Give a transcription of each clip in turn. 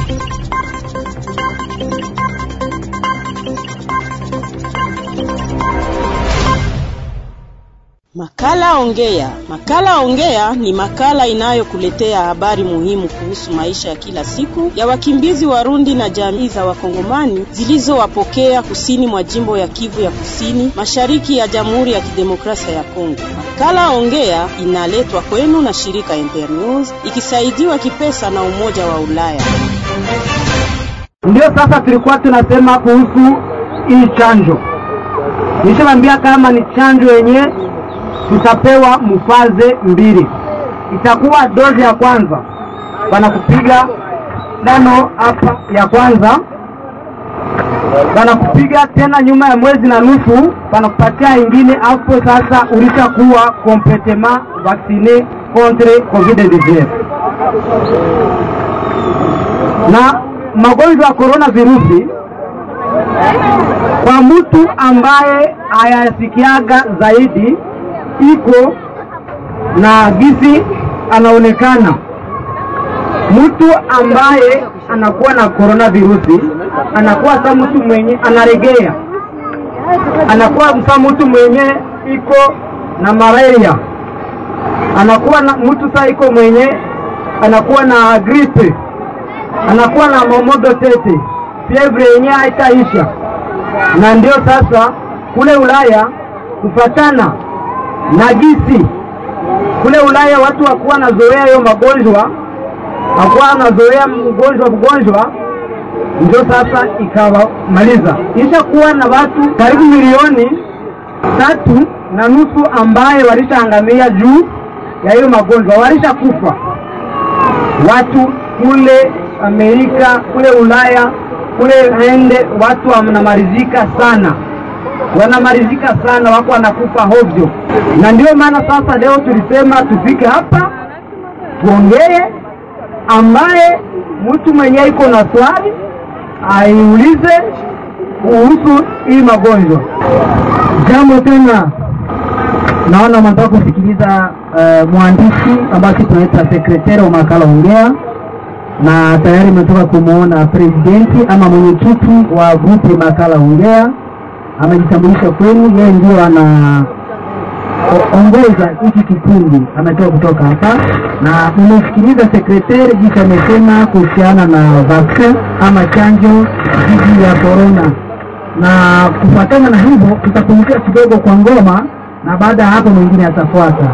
Makala Ongea. Makala Ongea ni makala inayokuletea habari muhimu kuhusu maisha ya kila siku ya wakimbizi Warundi na jamii za Wakongomani zilizowapokea kusini mwa jimbo ya Kivu ya Kusini, mashariki ya Jamhuri ya Kidemokrasia ya Kongo. Makala Ongea inaletwa kwenu na shirika Internews ikisaidiwa kipesa na Umoja wa Ulaya. Ndio sasa tulikuwa tunasema kuhusu hii chanjo. Nishawaambia kama ni chanjo yenye tutapewa mfaze mbili. Itakuwa dozi ya kwanza banakupiga dano hapa ya kwanza, banakupiga tena nyuma ya mwezi na nusu, banakupatia ingine. Hapo sasa ulishakuwa completement vaccine contre covid-19 na magonjwa ya corona virusi kwa mtu ambaye hayasikiaga zaidi iko na gisi anaonekana. Mtu ambaye anakuwa na corona virusi anakuwa sa mtu mwenye anaregea, anakuwa sa mtu mwenye iko na malaria, anakuwa na mtu sa iko mwenye anakuwa na gripe, anakuwa na momodo tete, fievre yenye haitaisha. Na ndio sasa kule Ulaya kufatana na gisi kule Ulaya watu wakuwa nazoea hiyo magonjwa, wakuwa nazoea mgonjwa mgonjwa, ndio sasa ikawamaliza. Isha kuwa na watu karibu milioni tatu na nusu ambaye walishaangamia juu ya hiyo magonjwa, walisha kufa watu kule Amerika, kule Ulaya, kule ende, watu wanamarizika sana wanamarizika sana, wako wanakufa hovyo, na ndio maana sasa leo tulisema tufike hapa tuongee, ambaye mtu mwenye iko na swali aiulize kuhusu hii magonjwa. Jambo tena, naona mnataka kusikiliza uh, mwandishi ambaye tunaita sekretari wa makala Ongea, na tayari umetoka kumwona presidenti ama mwenyekiti wa grupu makala Ongea amejitambulisha kwenu, yeye ndio ana ongoza hiki kikundi, ametoka kutoka hapa na mmesikiliza sekretari jinsi amesema kuhusiana na vaccine ama chanjo dhidi ya corona, na kufuatana na hivyo tutapumzika kidogo kwa ngoma, na baada ya hapo mwingine atafuata.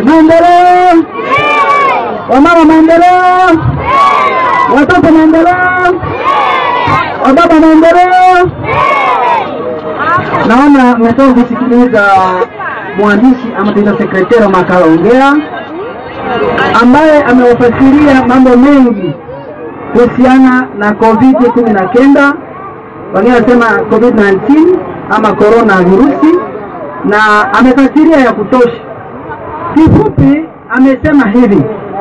Maendeleo, wamama maendeleo, watoto maendeleo, wababa maendeleo. Naona mmetoka kusikiliza mwandishi ama tuita sekretari wa makala ongea ambaye amewafasiria mambo mengi kuhusiana na covid kumi na kenda wengine wanasema covid 19 ama corona virusi na amefasiria ya kutosha kifupi amesema hivi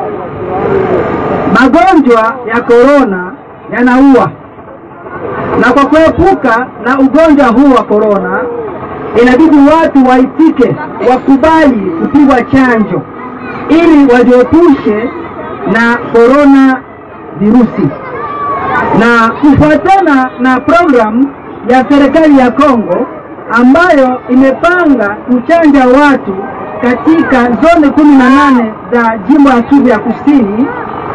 magonjwa ya korona yanaua na kwa kuepuka na ugonjwa huu wa korona inabidi watu waitike wakubali kupigwa chanjo ili wajiepushe na korona virusi na kufuatana na programu ya serikali ya Kongo ambayo imepanga kuchanja watu katika zone kumi na nane za jimbo ya Kivu ya Kusini.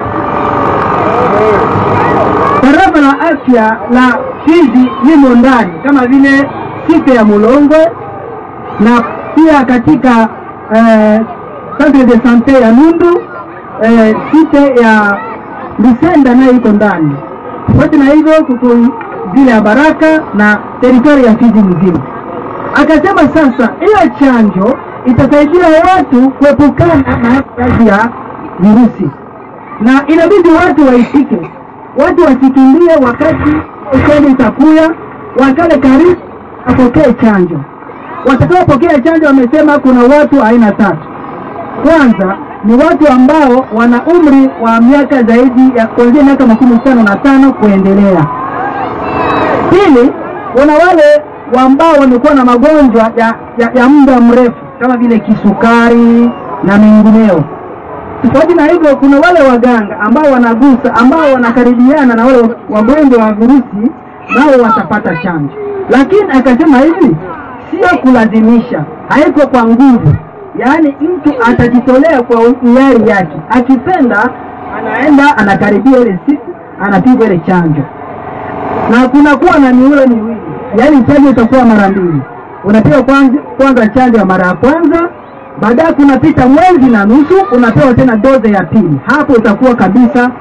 Tarafa la afya la Fizi limo ndani kama vile site ya Mulongwe na pia katika eh, centre de sante ya Nundu eh, site ya Lusenda nayo iko ndani. Tofauti na hivyo kuko vile ya Baraka na teritori ya Fizi mzima. Akasema sasa hiyo chanjo itasaidia watu kuepukana na kazi ya virusi, na inabidi watu waitike, watu wasikimbie wakati chanjo itakuya, wakale karibu apokee chanjo. Watakaopokea chanjo wamesema kuna watu aina tatu. Kwanza ni watu ambao wana umri wa miaka zaidi ya kuanzia miaka makumi tano na tano kuendelea. Pili, kuna wale ambao wamekuwa na magonjwa ya, ya, ya muda mrefu kama vile kisukari na mengineo. Tofauti na hivyo, kuna wale waganga ambao wanagusa, ambao wanakaribiana na wale wagonjwa wa virusi, nao watapata chanjo. Lakini akasema hivi, sio kulazimisha, haiko kwa nguvu yaani mtu atajitolea kwa hiari yake, akipenda anaenda anakaribia ile siku anapigwa ile chanjo, na kunakuwa na miulo miwili, yaani chanjo itakuwa mara mbili. Unapewa kwanza, kwanza chanjo ya mara ya kwanza, baadaye kunapita mwezi na nusu unapewa tena doze ya pili. Hapo utakuwa kabisa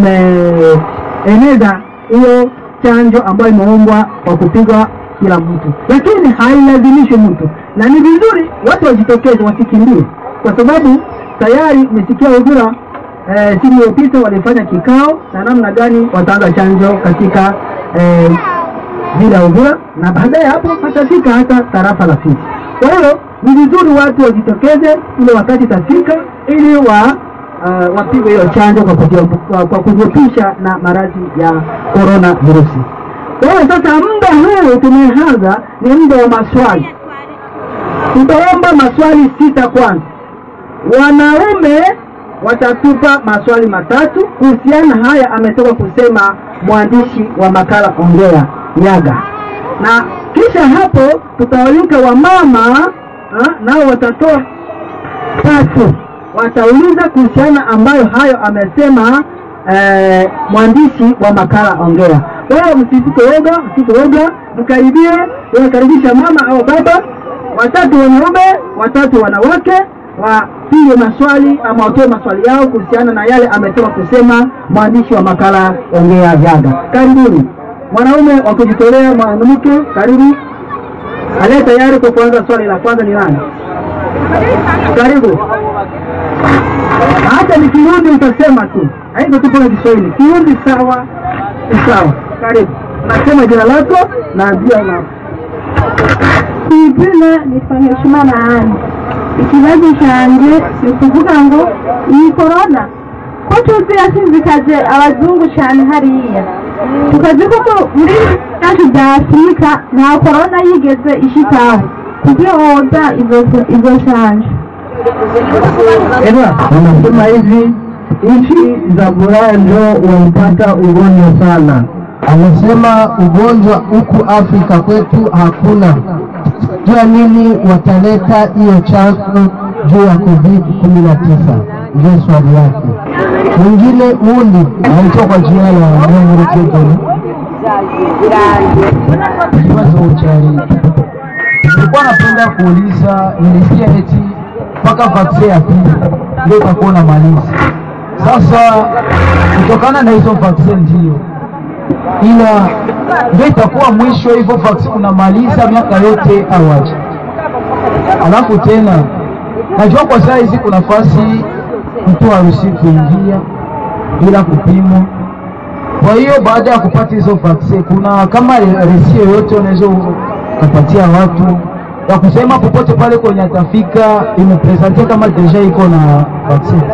umeeneza hiyo chanjo ambayo imeumbwa kwa kupigwa kila mtu, lakini hailazimishi mtu, na ni vizuri watu wajitokeze, wasikimbie, kwa sababu tayari umesikia Uvira eh, siku iliyopita walifanya kikao na namna gani wataanza chanjo katika eh, vile ya Uvira na baadaye hapo watafika hata tarafa la Fizi. Kwa hiyo ni vizuri watu wajitokeze ile wakati itafika, ili wa uh, wapigwe hiyo chanjo kwa kujiepusha kwa, kwa kujiepusha na maradhi ya corona virusi. Kwa hiyo sasa muda huu tumeanza ni muda wa maswali. Tutaomba maswali sita kwanza. Wanaume watatupa maswali matatu kuhusiana haya ametoka kusema mwandishi wa makala Ongea Nyaga, na kisha hapo tutawalika wamama nao watatoa tatu, watauliza kuhusiana ambayo hayo amesema eh, mwandishi wa makala Ongea. Kwa hiyo msisike woga, msisike woga, mkaribie, wakaribisha mama au baba, watatu wanaume, watatu wanawake, wapige maswali ama watoe maswali yao kuhusiana na yale ametoka kusema mwandishi wa makala Ongea Vyaga. Karibuni mwanaume wa kujitolea, mwanamke, karibu. Aliye tayari kwa kuanza swali la kwanza ni nani? Karibu. Hata ni Kirundi utasema tu, haiko tupo na Kiswahili. Kirundi sawa, ni sawa. Karibu, nasema jina lako na jina lako. izina nitwa Nkeshimana Anne ikibazo cyanjye ni ukuvuga ngo iyi korona ko tuzi yashinzikaje abazungu cyane hariya tukazi ko muri byacu bya afurika nta korona yigeze ishikaho kugira woza izo shanje Eva, wanasema hivi nchi za Buranjo walipata ugonjwa sana. Amesema ugonjwa huku Afrika kwetu hakuna. Jua nini wataleta hiyo chanjo juu ya COVID 19? Ndio swali yake. Mwingine uli anaitwa kwa jina la Mungu Kegeni. Kibazo chali. Nilikuwa napenda kuuliza, nilisikia eti mpaka vaksin ya pili ndio itakuwa unamaliza. Sasa kutokana na hizo vaksin ndio ila ndio itakuwa mwisho hivyo vaksin unamaliza miaka yote awaji. Alafu tena najua kwa saa hizi kuna nafasi mtu haruhusi kuingia bila kupimwa. Kwa hiyo baada ya kupata hizo vaccine, kuna kama resi yoyote unaweza ukapatia watu ya kusema popote pale kwenye atafika imepresente kama deja iko na vaccine.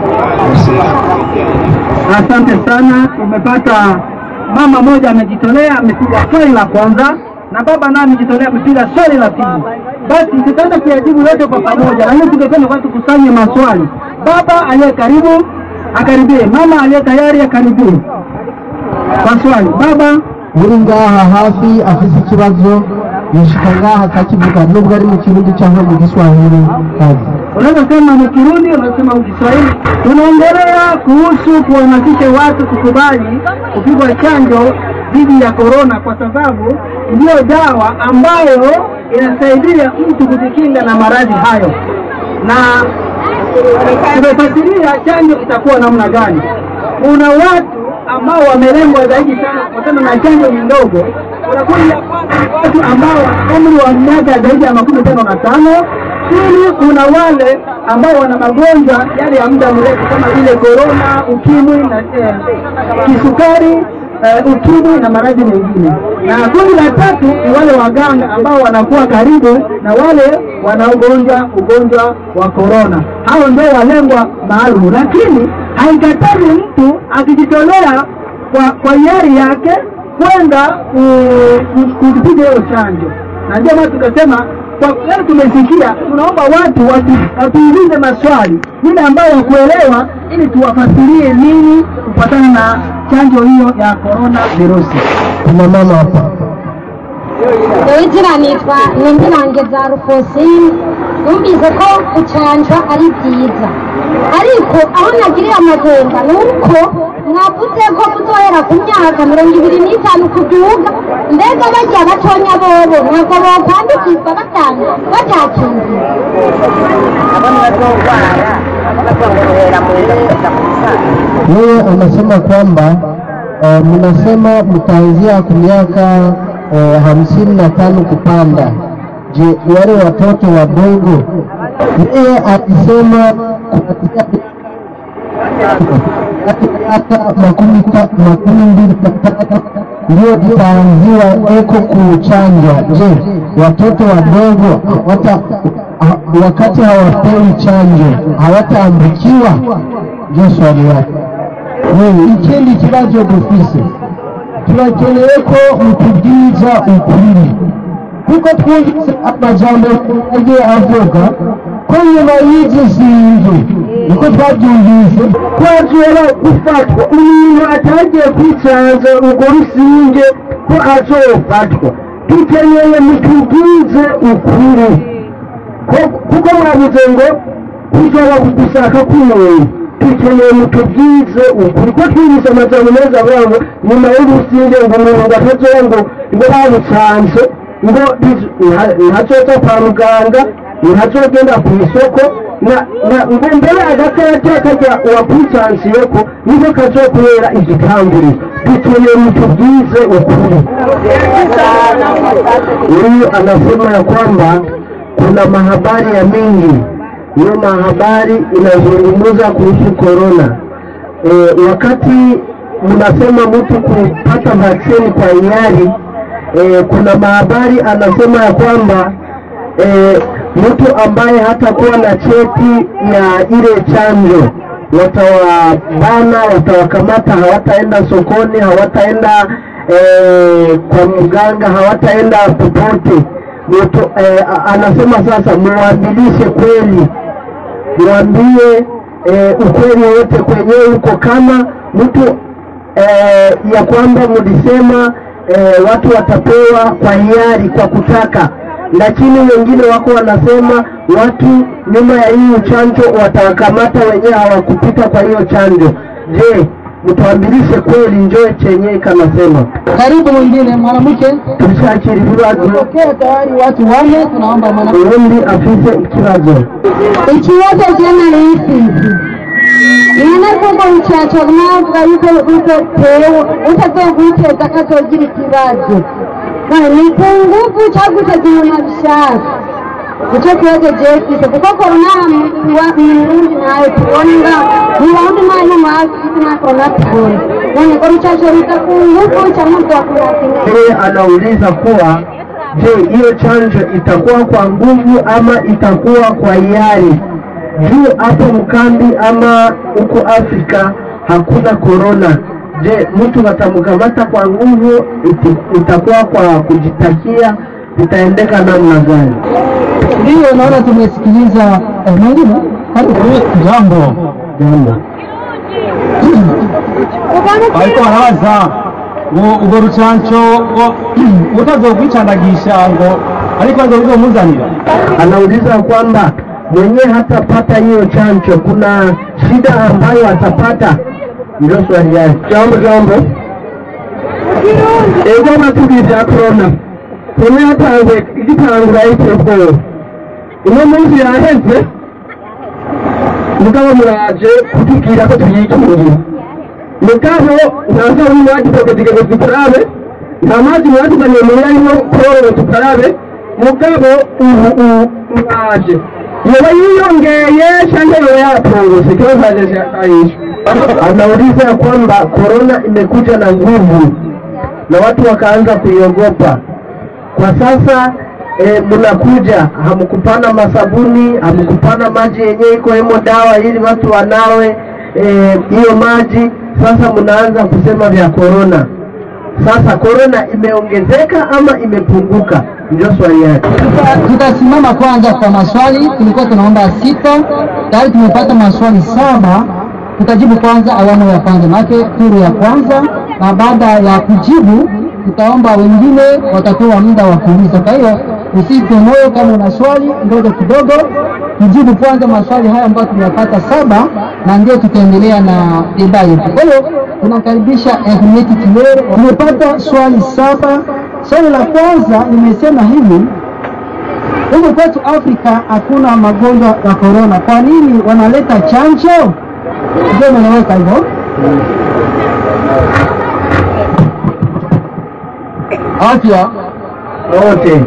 Asante sana, umepata mama moja amejitolea, amepiga swali la kwanza na baba naye amejitolea kupiga swali la pili. Basi tutaenda kuyajibu yote kwa pamoja, lakini tungependa kwa tukusanye maswali. Baba aliye karibu akaribie, mama aliye tayari akaribie kwa swali. Baba uri ngaha hafi afise ikibazo yashika ngaha akakivuga nubwo ari mu kirundi cyangwa mu giswahili kazi unaweza sema ni Kirundi, unaweza sema Kiswahili. Tunaongelea kuhusu kuhamasisha watu kukubali kupigwa chanjo dhidi ya korona, kwa sababu ndiyo dawa ambayo inasaidia mtu kujikinga na maradhi hayo, na tumefasiria chanjo itakuwa namna gani. Kuna watu ambao wamelengwa zaidi sana kutokana na chanjo ni ndogo. Kuna kundi la kwanza ni watu ambao wana umri wa miaka zaidi ya makumi tano na tano Pili, kuna wale ambao wana magonjwa yale ya muda mrefu kama vile korona, ukimwi na eh, kisukari eh, ukimwi na maradhi mengine. Na kundi la tatu ni wale waganga ambao wanakuwa karibu na wale wanaogonjwa ugonjwa wa korona. Hao ndio walengwa maalum, lakini haikatazi mtu akijitolea kwa, kwa hiari yake kwenda ku- ku- kupiga hiyo chanjo, na ndio maana tukasema kwa leo tumesikia, tunaomba watu watu- watuulize maswali ile ambayo wakuelewa, ili tuwafasirie nini kufuatana na chanjo hiyo ya corona virusi. kuna mama hapa izina nitwa Nindirangeza Rufosine numvise ko gucanjwa ari byiza ariko aho nagiriye amakenga ni uko mwavuze ko muzohera ku myaka mirongo ibiri n'itanu kuduga mbega barya batonya bobo ntabwo bokwandikizwa batanu batakingiwe yeye anasema kwamba uh, mnasema mtaanzia kwa miaka uh, hamsini na tano kupanda. Je, wale watoto wadogo? Yeye akisema kuanzia miaka makumi ta- makumi mbili na tano ndio itaanziwa eko kuchanjwa. Je, watoto wadogo hawata ha- wakati hawapewi chanjo hawataambukiwa? Ndio swali yake. Wewe ikindi kibazo dufise turakeneye ko mutubwiza ukuri kuko twumvise amajambo agiye avuga ko nyuma y'izi zinzu niko twabyumvise kwazora gufatwa umuntu atagiye kwicanza urwo rusinge ko azofatwa dukeneye mutubwize ukuri Ko- kuko mwabuze ngo kuzoba gushaka k'umuntu dukeneye mutubwize ukuri ko twumvise amajambo meza avuga ngo nyuma y'urusinge ngo umuntu ngo atazoba ngo ngo bamucanze ngo biz- nta- ntazoza kwa muganga ntazogenda ku isoko na- na- ngo mbere agakarata kajya uwakwicansiyeko niko kazokubera igitanguriro dukeneye mutubwize ukuri huyu anasema ya kwamba kuna mahabari ya mingi hiyo mahabari inazungumza kuhusu korona e, wakati mnasema mtu kupata vaksini kwa hiari e, kuna mahabari anasema ya kwamba e, mtu ambaye hatakuwa na cheti ya ile chanjo watawabana, watawakamata, hawataenda sokoni, hawataenda e, kwa mganga, hawataenda popote. Mtu e, anasema sasa, muwaadilishe kweli, mwambie e, ukweli wote kwenyewe huko, kama mtu e, ya kwamba mlisema e, watu watapewa kwa hiari, kwa kutaka lakini wengine wako wanasema watu nyuma ya hii chanjo watawakamata wenyewe hawakupita kwa hiyo chanjo. Je, mtuambilishe kweli njoo chenye kanasema. Karibu mwingine mwanamke. Tulishakira ibibazo Pokea tayari watu wanne, tunaomba mwanamke. ubundi afise ikibazo ikibazo cy'amarifisi none kuko rucaca mwavuga yuko rutewe utazoye kwiteza akazogira ikibazo none ni ku nguvu cyangwa uteza umuntu abishaka nicyo kibazo jewe mfise kuko korona mu burundi nayo tubona mu burundi nayo no mu afurika nta korona tubona none ko rucaca ruza ku nguvu cyangwa ruzakurakinga yeye anauliza kuwa je, hiyo chanjo itakuwa kwa nguvu ama itakuwa kwa hiari? Juu hapo mkambi ama huko Afrika hakuna korona. Je, mtu watamkamata kwa nguvu, iti- itakuwa kwa kujitakia, itaendeka namna gani? Ndiyo, naona tumesikiliza eh, mwingine. Karibu. Jambo. Jambo. ariko barabaza ngo urwo rucanco ngo utazokwicandagisha ngo ariko ngo ruzomuzanira Anauliza kwamba mwenyewe hatapata hiyo chanjo, kuna shida ambayo atapata? Ndio swali yake. Jambo jambo. ego amatubiri bya korona korona yatanzwe igitangura y'iterabwoba uno munsi yaheze mugabo muraje kutubwira ko tuyikingira mugabo nta sabuni mwadutogezige ngo dukarabe nta mazi mwaduzaniye muhira arimo korora ngo dukarabe mugabo ubu ubu mwaje yoba yiyongeye cyangwa yoba yapunguse ikibazo hajeje aisha anauliza kwamba korona imekuja na nguvu na watu wakaanza kuiogopa kwa sasa e, mnakuja hamkupana masabuni hamkupana maji yenyewe iko hemo dawa ili watu wanawe eh, hiyo maji sasa mnaanza kusema vya korona sasa korona imeongezeka ama imepunguka ndio swali yake Tutasimama kwanza kwa maswali, tulikuwa tunaomba sita, tayari tumepata maswali saba. Tutajibu kwanza awamu ya kwanza, maanake turu ya kwanza, na baada ya kujibu tutaomba wengine watapewa muda wa kuuliza. Kwa hiyo usipe moyo, kama una swali ngoja kidogo, tujibu kwanza maswali haya ambayo tumeyapata saba, na ndio tutaendelea na deba yetu. Kwa hiyo tunakaribisha Ernest Kilere. Tumepata swali saba. Swali la kwanza nimesema hivi huku kwetu Afrika hakuna magonjwa ya korona, kwa nini wanaleta chanjo? Ndio manaweka hivyo. Afya wote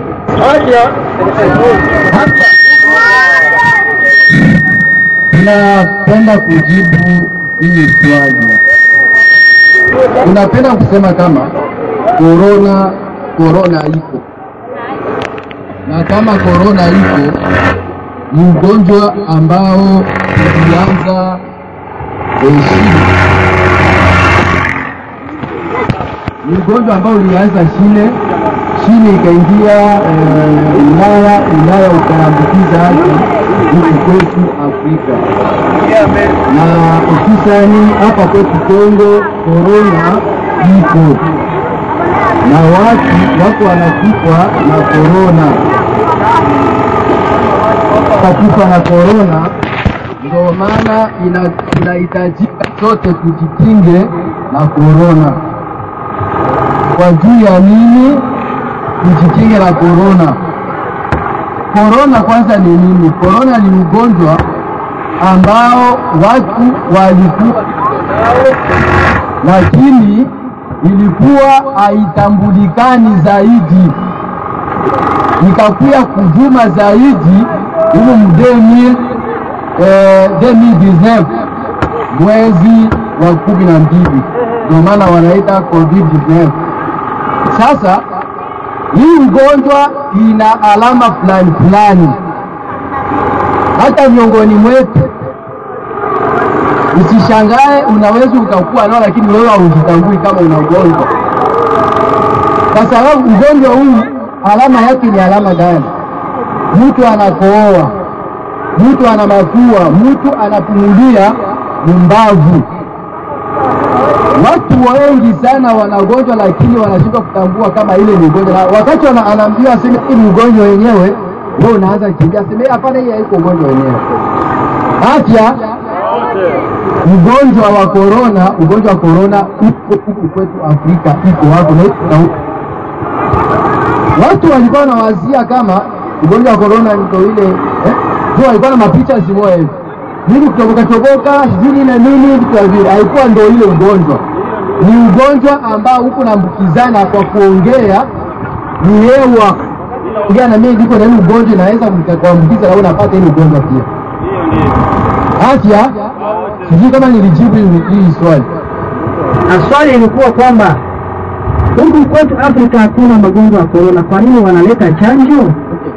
Tunapenda kujibu hili swali. Tunapenda kusema kama korona korona iko na kama korona iko ni ugonjwa ambao ulianza eh, China. Ni ugonjwa ambao ulianza China, China ikaingia eh, Ulaya, Ulaya ukaambukiza hadi huku kwetu Afrika na hususani hapa kwetu Kongo korona ipo na watu wako wanakufa na korona, wakakufa na korona. Ndio maana ina- inahitajika sote tujikinge na korona. Kwa juu ya nini tujikinge na korona? Korona kwanza ni nini? Korona ni ugonjwa ambao watu walikuwa lakini ilikuwa haitambulikani zaidi, ikakuya kuvuma zaidi humu mdemi eh, 2019 mwezi wa kumi na mbili, ndio maana wanaita COVID-19. Sasa hii ugonjwa ina alama fulani fulani, hata miongoni mwetu Usishangae, unaweza ukakuwa nao, lakini wewe haujitambui kama una ugonjwa, kwa sababu ugonjwa huu alama yake ni alama gani? Mtu anakohoa, mtu ana mafua, mtu anapumulia mumbavu. Watu wengi sana wanagonjwa, lakini wanashindwa kutambua kama ile ni ugonjwa, na wakati wana- anaambiwa aseme hii ni ugonjwa wenyewe, wewe unaanza kimbia, aseme hapana, hii haiko ugonjwa wenyewe. Afya ugonjwa wa korona, ugonjwa wa korona uko huku kwetu Afrika, iko hapo na na watu walikuwa wanawazia kama ugonjwa wa korona ndio ile eh, ndio walikuwa na mapicha zimoya hivi nini kutoboka toboka sijui nini na nini vitu vya vile, haikuwa ndio ile ugonjwa. Ni ugonjwa ambao huko naambukizana kwa kuongea, ni hewa ongea na mimi niko na ile ugonjwa inaweza kuambukiza na wewe unapata ile ugonjwa pia. Afya, sijui kama nilijibu hili hili swali. Na swali ilikuwa kwamba huku kwetu Afrika hakuna magonjwa ya korona, kwa nini wanaleta chanjo?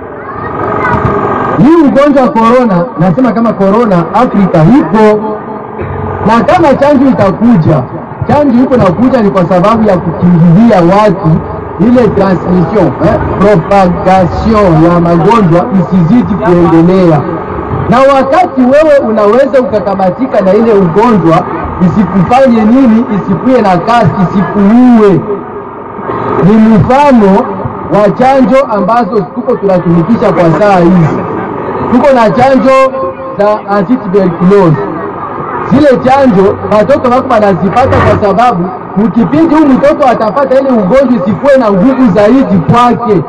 Hii ugonjwa wa korona, nasema kama korona Afrika ipo, na kama chanjo itakuja, chanjo iko nakuja ni kwa sababu ya kukimbilia watu ile transmission eh, propagation ya magonjwa isizidi kuendelea, na wakati wewe unaweza ukakamatika na ile ugonjwa isikufanye nini, isikuye na kasi, isikuue. Ni mfano wa chanjo ambazo tuko tunatumikisha kwa saa hizi tuko na chanjo za antituberculosis. Zile chanjo watoto wako wanazipata kwa sababu mkipindi huu mtoto atapata ile ugonjwa isikuwe na nguvu zaidi kwake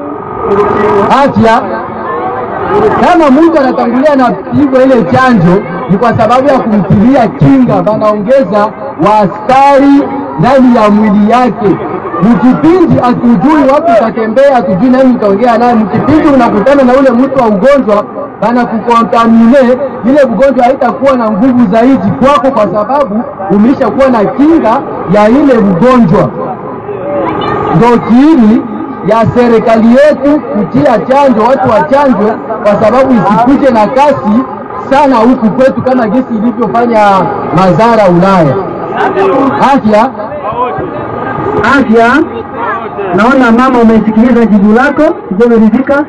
afya. Kama mtu anatangulia na pigwa ile chanjo, ni kwa sababu ya kumtilia kinga, wanaongeza waaskari ndani ya mwili yake. Mkipindi hatujui wapi utatembea, hatujui nani utaongea naye. Mkipindi unakutana na ule mtu wa ugonjwa, bana kukontamine, ile ugonjwa haitakuwa na nguvu zaidi kwako, kwa sababu umeshakuwa na kinga ya ile ugonjwa. Ndio kiini ya serikali yetu kutia chanjo, watu wachanjwe, kwa sababu isikuje na kasi sana huku kwetu kama gesi ilivyofanya madhara Ulaya. Afya Afya, naona mama umesikiliza jibu lako, sijameridhika.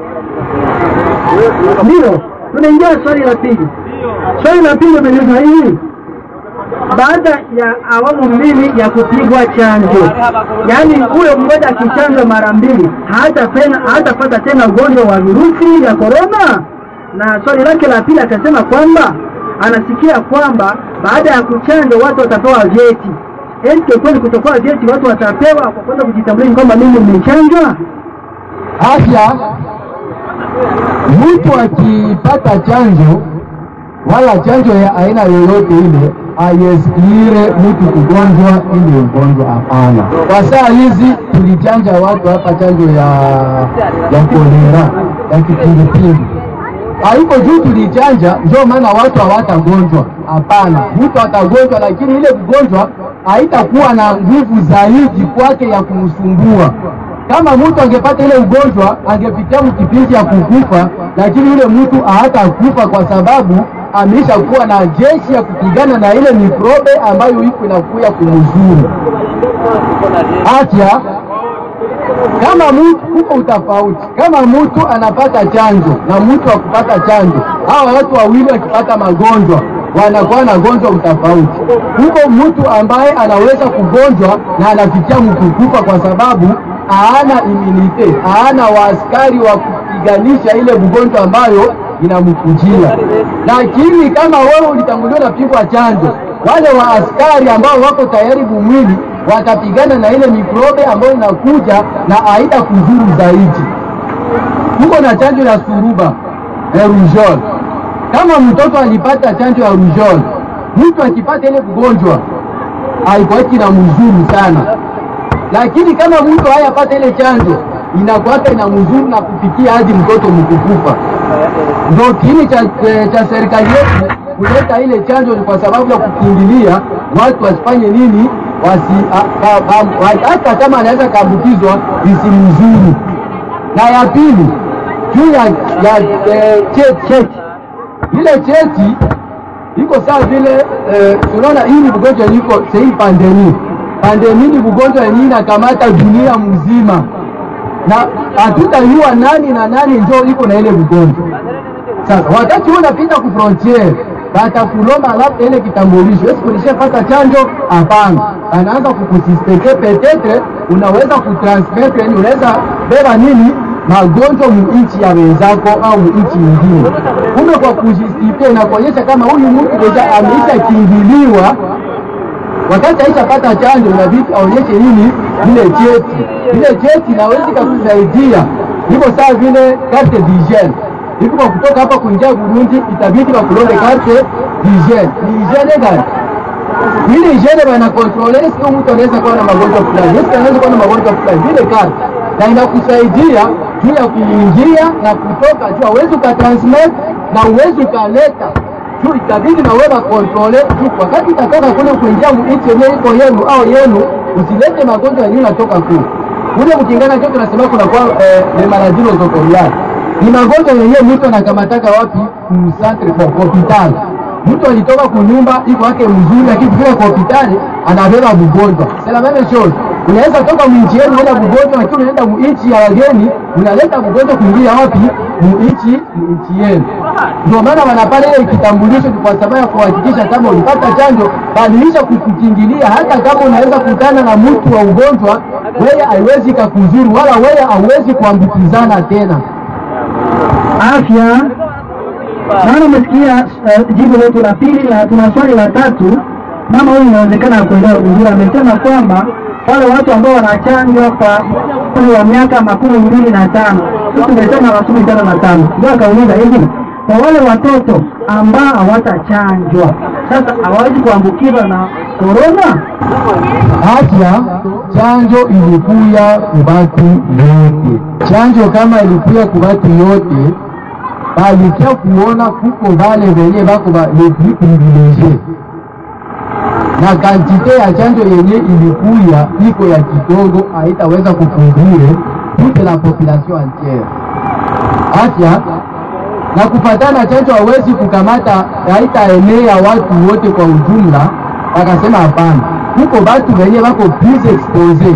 Ndio, tunaingia swali la pili. Swali la pili umeliuliza hivi, baada ya awamu mbili ya kupigwa chanjo, yaani huyo mmoja akichanjwa mara mbili hatapena hatapata tena ugonjwa wa virusi vya korona. Na swali lake la pili akasema kwamba anasikia kwamba baada ya kuchanjwa watu watapewa vyeti. Eti kweli kutokuwa vyeti watu watapewa kwa kwenda kujitambulisha kwamba mimi nimechanjwa? afya, mtu akipata chanjo wala chanjo ya aina yoyote ile aieskire mtu kugonjwa ile ugonjwa, hapana. Kwa saa hizi tulichanja watu hapa chanjo ya ya kolera ya kipindupindu, haiko juu tulichanja ndio maana watu hawatagonjwa. Hapana, mtu atagonjwa, lakini ile kugonjwa haitakuwa na nguvu zaidi kwake ya kumsumbua. Kama mtu angepata ile ugonjwa angepitia mkipindi ya kukufa, lakini yule mtu hatakufa kwa sababu ameshakuwa na jeshi ya kupigana na ile mikrobe ambayo iko inakuya kumzuru. Afya kama mtu huko utafauti, kama mtu anapata chanjo na mtu akupata chanjo, hawa watu wawili wakipata magonjwa wanakuwa na gonjwa utafauti. Huko mtu ambaye anaweza kugonjwa na anafikia mkukufa kwa sababu haana imunite, haana waaskari wa kupiganisha ile ugonjwa ambayo inamkujia. Lakini kama wewe ulitanguliwa na pigwa chanjo, wale waaskari ambao wako tayari bumwili watapigana na ile mikrobe ambayo inakuja na haita kuzuru zaidi. Tuko na chanjo ya suruba ya rujol. Kama mtoto alipata chanjo ya rujol, mtu akipata ile ugonjwa haikuwaki na mzuru sana, lakini kama mtu hayapata ile chanjo inakuwaka ina mzuru na kufikia hadi mtoto mkukufa. Ndio kiini cha, cha serikali yetu kuleta ile chanjo, ni kwa sababu ya kukimbilia watu wasifanye nini, wasi a- a- a- hata kama anaweza kaambukizwa isimzuru. Na ya pili juu ya, ya eh, cheti cheti ile cheti iko sawa vile eh, tunaona hii ni ugonjwa iko sahii pandemi. Pandemi ni ugonjwa yenyewe inakamata dunia mzima, na hatutajua nani na nani ndio iko na ile ugonjwa. Sasa wakati huu unapita ku frontier batakulomba labda ile kitambulisho, esi kulishapata chanjo? Hapana, anaanza kukususpecte petetre unaweza kutransmettre, yani unaweza beba nini magonjwa muichi ya wenzako au muichi nyingine. Kumbe kwa kujistifia inakuonyesha kama huyu mtu deja ameisha kingiliwa wakati aishapata chanjo, inabidi aonyeshe nini vile cheti. Vile cheti nawezi kakusaidia hivyo, saa vile carte d'hygiene hivyo, kwa kutoka hapa kuingia Burundi itabidi wakulonde carte d'hygiene. Ni hygiene gani? Ile hygiene bana controle, sio mtu anaweza kuwa na magonjwa fulani, yes anaweza kuwa na magonjwa fulani, vile carte na inakusaidia juu ya kuingia na kutoka, juu hauwezi ukatransmit na uwezi ukaleta juu itabidi na wewe kontrole juu wakati utatoka kule kuingia nchi yenyewe iko yenu au yenu, usilete magonjwa yenyewe natoka kule ule mkingana cho tunasema kuna kwa eh, le maladie nosocomiale ni magonjwa yenyewe mtu anakamataka wapi? Mcentre kwa hospitali. Mtu alitoka kunyumba iko yake mzuri, lakini kufika kwa hospitali anabeba mgonjwa. C'est la même chose. Unaweza toka mwinchi yenu unaenda mgonjwa, lakini unaenda mwinchi ya wageni unaleta mgonjwa kuingia wapi? Mwinchi nchi yenu. Ndio maana wanapale ile kitambulisho kwa sababu ya kuhakikisha kama ulipata chanjo, badilisha kukukingilia. Hata kama unaweza kutana na mtu wa ugonjwa, wewe haiwezi kakuzuru wala wewe hauwezi kuambukizana tena. afya. Naona umesikia uh, jibu letu la pili, na tuna swali la tatu. Mama huyu inawezekana kuelewa vizuri, amesema kwamba wale watu ambao wanachanjwa kwa umri wa miaka makumi mbili na tano sisi tumesema makumi tano na tano ndio akauliza hivi, kwa wale watoto ambao hawatachanjwa sasa hawawezi kuambukizwa na korona? Afya chanjo ilikuya kubatu yote. Chanjo kama ilikuya kubatu yote, balikia kuona kuko vale venye bako ba les plus privilegie na kantite ya chanjo yenye ilikuya iko ya kidogo, haitaweza kucouvrir toute la population entière. Afya na kufatana chanjo hawezi kukamata, haitaenea watu wote kwa ujumla. Wakasema hapana, kuko batu venye bako plus expose,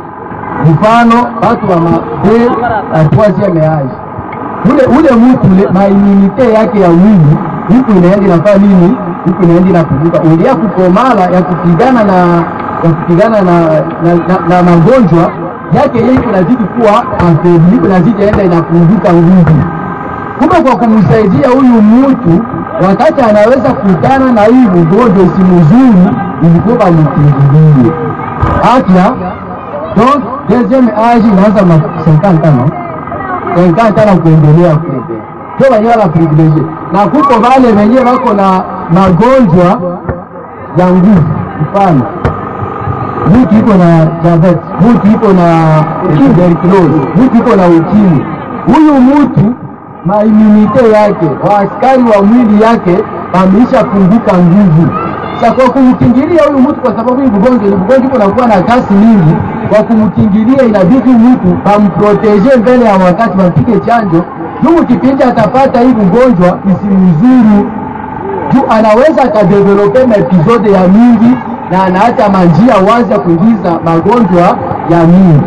mfano batu wa mabe na troisieme age, ule ule mutu ule mainimite yake ya mwili huku inaenda inafaa nini, huku inaenda inapunguka, ulia kukomala ya kupigana na ya kupigana na, na, na, na magonjwa yake yeye inazidi kuwa afebli, inazidi enda inapunguka nguvu. Kumbe kwa kumsaidia huyu mtu wakati anaweza kutana na hii ugonjwa isimuzuru, ilikuwa bamkingilie afya. Donc deuxième age inaanza ma 50 ans 50 ans kuendelea kule ndio wenyewe wana privilege, na kuko wale wenyewe wako na magonjwa ya nguvu, mfano mtu iko na diabetes, mtu iko na tuberculosis, mtu iko na ukimwi. Huyu mtu maimunite yake waaskari wa mwili yake ameisha punguka nguvu. Sasa kwa kumkingilia huyu mtu, kwa sababu hii ugonjwa ni ugonjwa unakuwa na kasi mingi, kwa kumkingilia inabidi mtu amproteje mbele ya wakati, wampige chanjo juu kipindi atapata hii ugonjwa isimzuru, juu anaweza akadevelope maepizode ya mingi na anaacha manjia wazi ya kuingiza magonjwa ya mingi.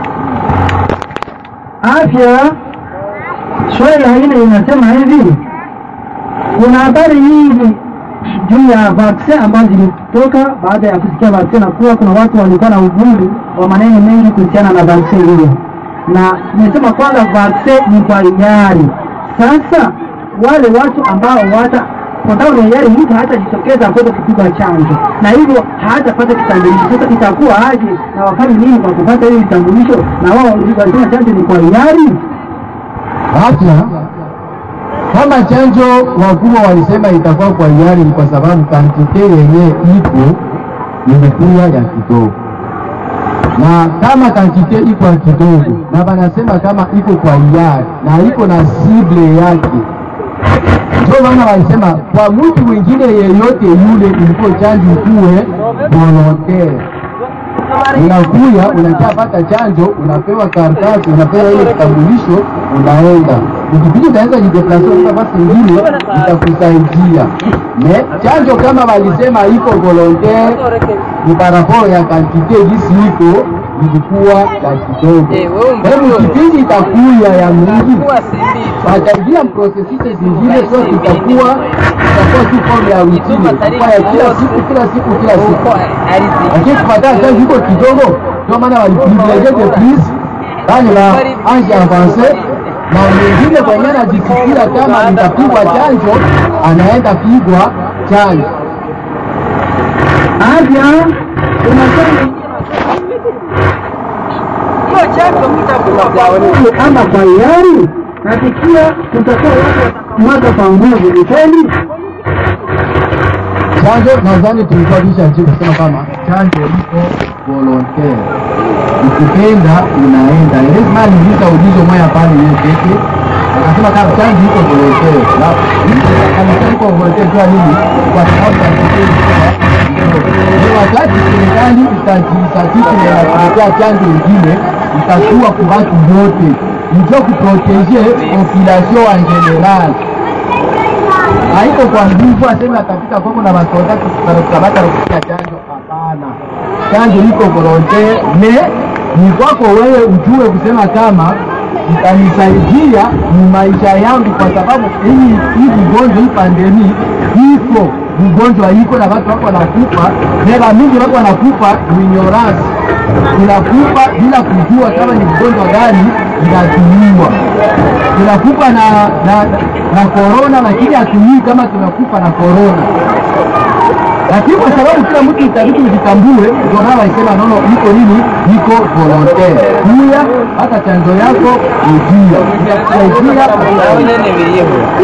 Afya. Swali la nne linasema hivi, kuna habari nyingi juu ya vaksin ambazo zilitoka baada ya kusikia vaksin, na kuwa kuna watu walikuwa na uvumi wa maneno mengi kuhusiana na vaksin hiyo, na nimesema kwanza vaksin ni kwa hiari. Sasa wale watu ambao wata kwa ni hiari, mtu hatajitokeza kwenda kupigwa chanjo na hivyo hatapata kitambulisho. Sasa itakuwa aje na wafanye nini kwa kupata hiyo kitambulisho, na wao walisema chanjo ni kwa hiari? Afya kama chanjo wakubwa walisema itakuwa kwa hiari, ni kwa sababu kantite yenye ipo imekuwa ya kidogo, na kama kantite iko ya kidogo, na wanasema kama iko kwa hiari na iko na sible yake, ndio maana walisema kwa mtu mwingine yeyote yule ilikuwa chanjo ikuwe volontaire unakuya unachapata chanjo, unapewa karatasi, unapewa ile kitambulisho, unaenda ukipindi utaweza jideplase nafasi ingine itakusaidia. Me chanjo kama walisema iko volontaire, ni paraporo ya kantite gisi iko ilikuwa ya kidogo. Hebu kipindi itakuya ya mingi, wataingia prosesise zingine, sio itakuwa itakuwa tu forme ya rutini, itakuwa ya kila siku kila siku kila siku lakini kupataa chanjo iko kidogo, ndio maana waliprivilege de plus bali ba ange avance na mwingine kwenye anajisikia kama nitapigwa chanjo anaenda pigwa chanjo. afya unasema ama kwa hiari nasikia kutakuwa watu mwaka kwa nguvu ni kweli Chanjo nadhani tulikuwa tulishajibu kusema kama chanjo iko volontaire, ukipenda unaenda. Lazima aliuliza ulizo moja pale yeye peke akasema kama chanjo iko volontaire, na alisema iko volontaire kwa nini? Kwa sababu ya ni wakati serikali itajisatiti na kuletea chanjo ingine itakuwa kwa watu wote, ndio kuproteger population en general haiko kwa nguvu aseme atafika kwako na masoda kutabata kupitia chanjo. Hapana, chanjo iko volontaire, me ni kwako wewe ujue kusema kama itanisaidia ni maisha yangu, kwa sababu hii hii ugonjwa hii pandemi iko ugonjwa iko na watu wako wanakufa, neba mingi wako wanakufa ignorance, tunakufa bila kujua kama ni ugonjwa gani inatumiwa tunakufa na na na korona, lakini hatujui kama tunakufa na korona. Lakini kwa sababu kila mtu itabidi ujitambue, ndio maana waisema nono, iko nini, iko volontaire. Kuya hata chanjo yako ujia kusaidia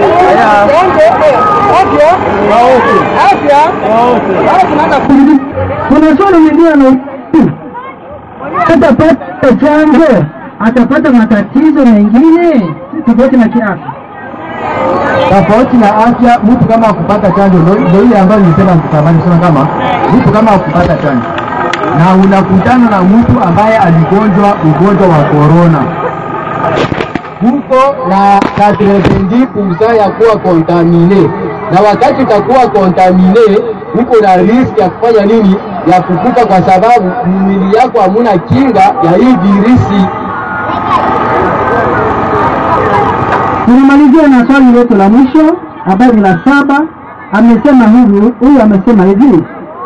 kuna swali lingine na atapata chanjo atapata matatizo mengine tofauti na kiafya tofauti na afya. Mtu kama akupata chanjo, ndio ndio ile ambayo nilisema mtamani kusema kama mtu kama akupata chanjo na unakutana na mtu ambaye aligonjwa ugonjwa wa korona, huko na 90% ya kuwa kontamine, na wakati utakuwa kontamine, huko na riski ya kufanya nini, ya kukufa, kwa sababu mwili yako hamuna kinga ya hii virusi. tunamalizia na swali letu la mwisho ambayo ni la saba amesema hivi huyu amesema hivi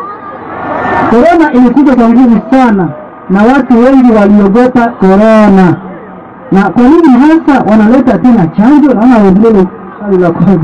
korona ilikuja kwa nguvu sana na watu wengi waliogopa korona na kwa nini hasa wanaleta tena chanjo naona wengine swali la kwanza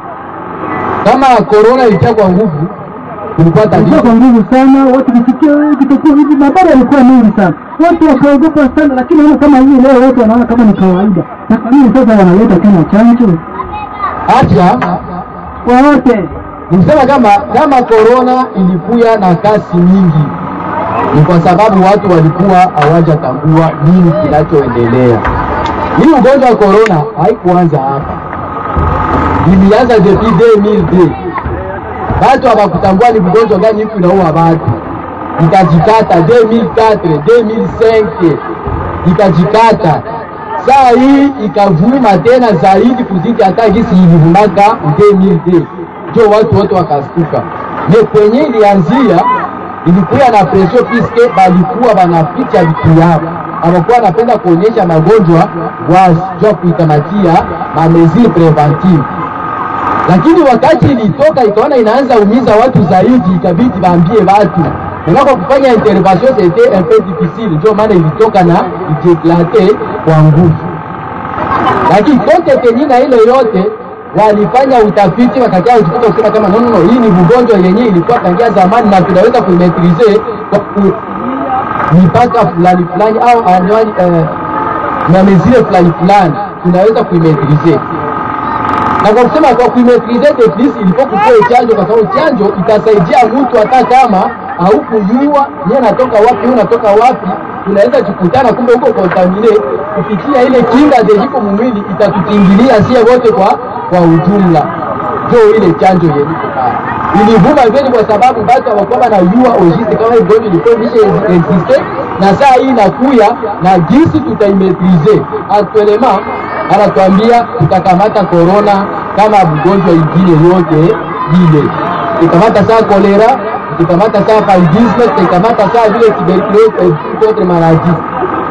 Kama korona ilikuwa kwa nguvu, kulikuwa ilikuwa tatizo kwa nguvu sana watu kisikia kitakuwa hivi barabara ilikuwa mingi sana watu wakaogopa sana lakini ona kama hivi leo watu wanaona kama ni kawaida na kwa nini sasa wanaleta tena chanjo afya kwa wote Nikusema kama kama korona ilikuya na kasi nyingi, ni kwa sababu watu walikuwa hawajatambua nini kinachoendelea. Hii ugonjwa wa korona haikuanza hapa, ilianza depuis 2002 watu hawakutambua ni ugonjwa gani iko inaua watu, ikajikata 2004 2005 ikajikata saa hii ikavuma tena zaidi kuzidi hata gisi ilivumaka 2002 ndio watu wote wakastuka. Ne kwenye ilianzia ilikuwa na presio piske balikuwa banaficha vitu yao, hawakuwa wanapenda kuonyesha magonjwa wazi, jua kuitamatia mamezili preventive lakini wakati ilitoka ikaona inaanza umiza watu zaidi, ikabidi baambie watu unako kufanya intervention c'était un peu difficile, ndio maana ilitoka na ijeklate kwa nguvu. Lakini kote kenyina ile yote walifanya utafiti wakakia kujikuta kusema kama no, no, no, hii ni ugonjwa yenye ilikuwa tangia zamani na tunaweza kuimetrize kwa ku mipaka fulani fulani au anwani eh, na mezile fulani fulani tunaweza kuimetrize na kwa kusema kwa kuimetrize defis ilikuwa kupewa chanjo, kwa sababu chanjo itasaidia mtu hata kama haukujua yeye anatoka wapi, yeye unatoka wapi, tunaweza kukutana, kumbe huko kontamine kupitia ile kinga zejiko mwili itatukingilia sie wote kwa kwa ujumla. Ndio ile chanjo yenye ilivuma vile, kwa sababu batu hawakuwa wanajua ojiste kama hii gonjwa ilikuwa imesha existe, na saa hii inakuya na jinsi tutaimetrize actuellement anatuambia tutakamata korona kama mgonjwa ingine yote ile, tukamata saa kolera, tukamata saa paludisme, tukamata saa vile tuberculose et d'autres maladies.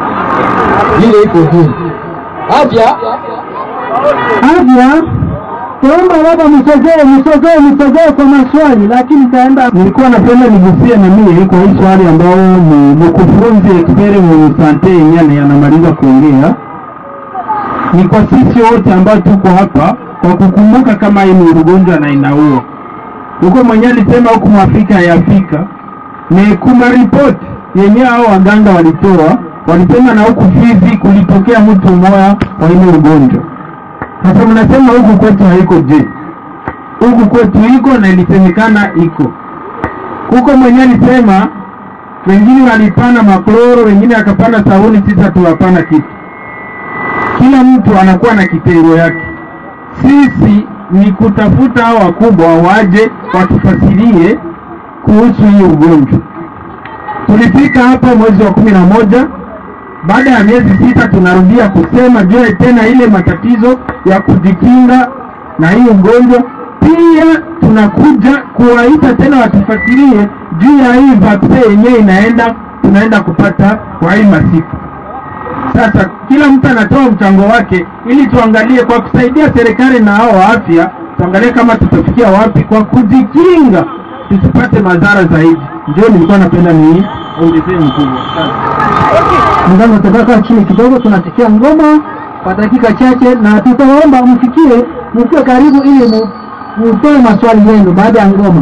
Ile iko vile afya afya Tuomba baba, msogee msogee msogee kwa maswali, lakini kaenda. Nilikuwa napenda nigusie na mimi kwa hii swali ambao ni mkufunzi experiment sante yenyewe anamaliza kuongea. Ni kwa sisi wote ambao tuko hapa kwa kukumbuka kama hii ni ugonjwa na inaua. Huko mwenyewe alisema huku Mwafrika ya Afrika ni kuma ripoti yenyewe hao waganga walitoa, walisema na huku Fizi kulitokea mtu mmoja wa ile ugonjwa. Sasa mnasema huku kwetu haiko je? Huku kwetu iko na ilisemekana iko huko. Mwenyewe alisema wengine walipana makloro, wengine akapana sabuni, sisi hatuwapana kitu. Kila mtu anakuwa na kitengo yake. Sisi ni kutafuta hao wakubwa waje watufasirie kuhusu hii ugonjwa. Tulifika hapa mwezi wa kumi na moja baada ya miezi sita tunarudia kusema juu ya tena ile matatizo ya kujikinga na hii ugonjwa. Pia tunakuja kuwaita tena watufasirie juu ya hii vaccine yenyewe inaenda tunaenda kupata kwa hii masiku. Sasa kila mtu anatoa mchango wake ili tuangalie kwa kusaidia serikali na hao wa afya, tuangalie kama tutafikia wapi kwa kujikinga tusipate madhara zaidi. Ndio nilikuwa napenda ni ongezee mkubwa. Mganga, tutakaa chini kidogo, tunasikia ngoma kwa dakika chache, na tutaomba mfikie mfikie karibu ili mu- mutoe maswali yenu baada ya ngoma.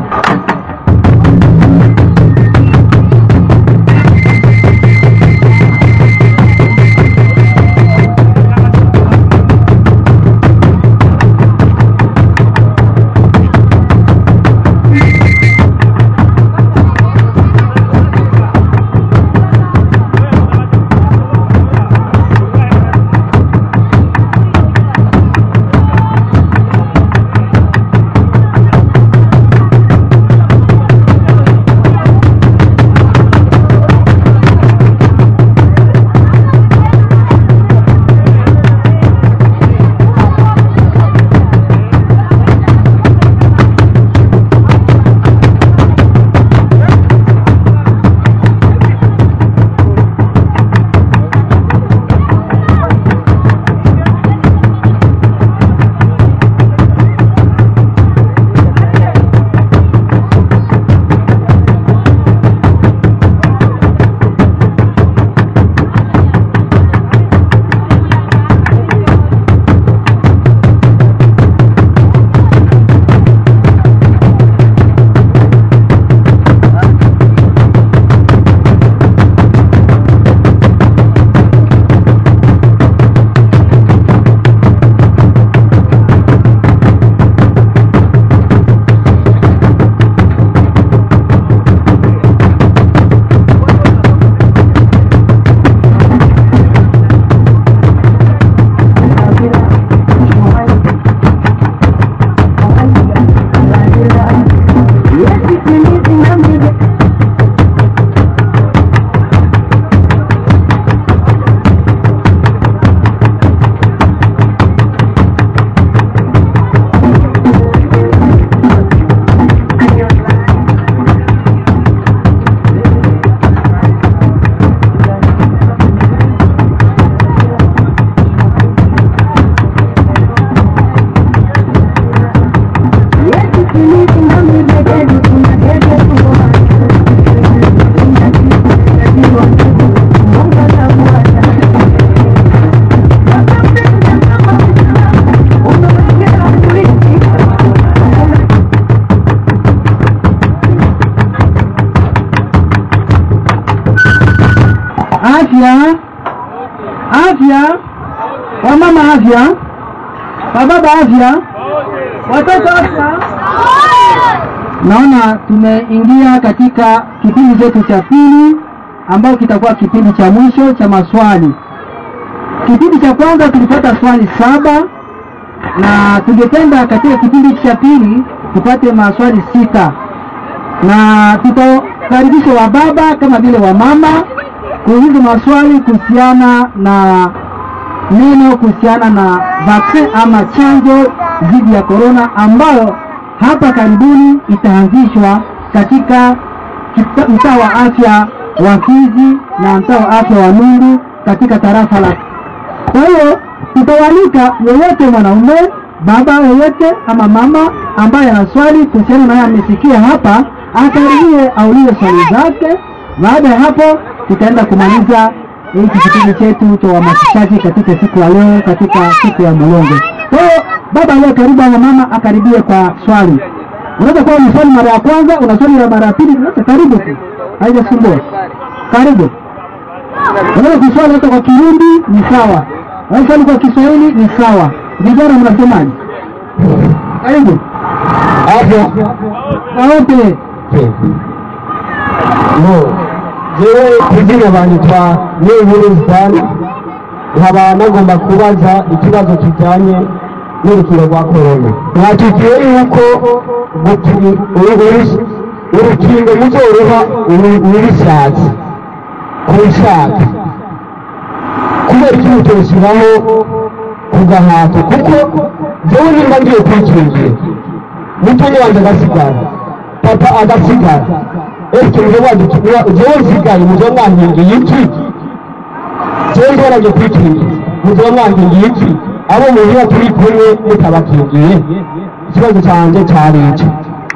Afya, afya, wamama afya, wababa afya, watoto afya. Naona tumeingia katika kipindi chetu cha pili ambao kitakuwa kipindi cha mwisho cha maswali. Kipindi cha kwanza tulipata swali saba na tungependa katika kipindi cha pili tupate maswali sita, na tutakaribisha wababa kama vile wamama kuuliza maswali kuhusiana na neno kuhusiana na vaccine ama chanjo dhidi ya korona ambayo hapa karibuni itaanzishwa katika kita- mtaa wa afya wa Fizi na mtaa wa afya wa Nungu katika tarafa la. Kwa hiyo tutawalika yeyote mwanaume, baba yeyote ama mama ambaye ana swali kuhusiana naye amesikia hapa, akaribie aulize swali zake. Baada ya hapo, tutaenda kumaliza hiki kipindi chetu cha uhamasishaji katika siku ya leo, katika siku ya Mulonge. Kwa hiyo baba aliye karibu ama mama akaribie kwa swali. Unaweza kuwa ni swali mara ya kwanza, una swali la mara ya pili, sasa karibu tu, haijasumbua. Karibu. Unaweza kuswali hata kwa Kirundi ni sawa, unaweza swali kwa Kiswahili ni sawa. Vijana mnasemaje? Karibu. hapo Kwa wote. no jewe kugira banyitwa n'inkuru zitanu nkaba nagomba kubaza ikibazo kijyanye n'urukino rwa korona mwatukiye yuko gupi- uru- uru- urukingo muzoroha ubishatse kubishaka kubera iki mutoshyiraho ku gahato kuko jewe nimba ngiye kwikingira mutonya wanjye agasigara papa agasigara ese muje wadukira jewe nsigaye muje mwankingiye iki jewe ndoranye kwikingira muje mwankingiye iki abo muhira turi kumwe mutabakingiye ikibazo cyanjye cyari iki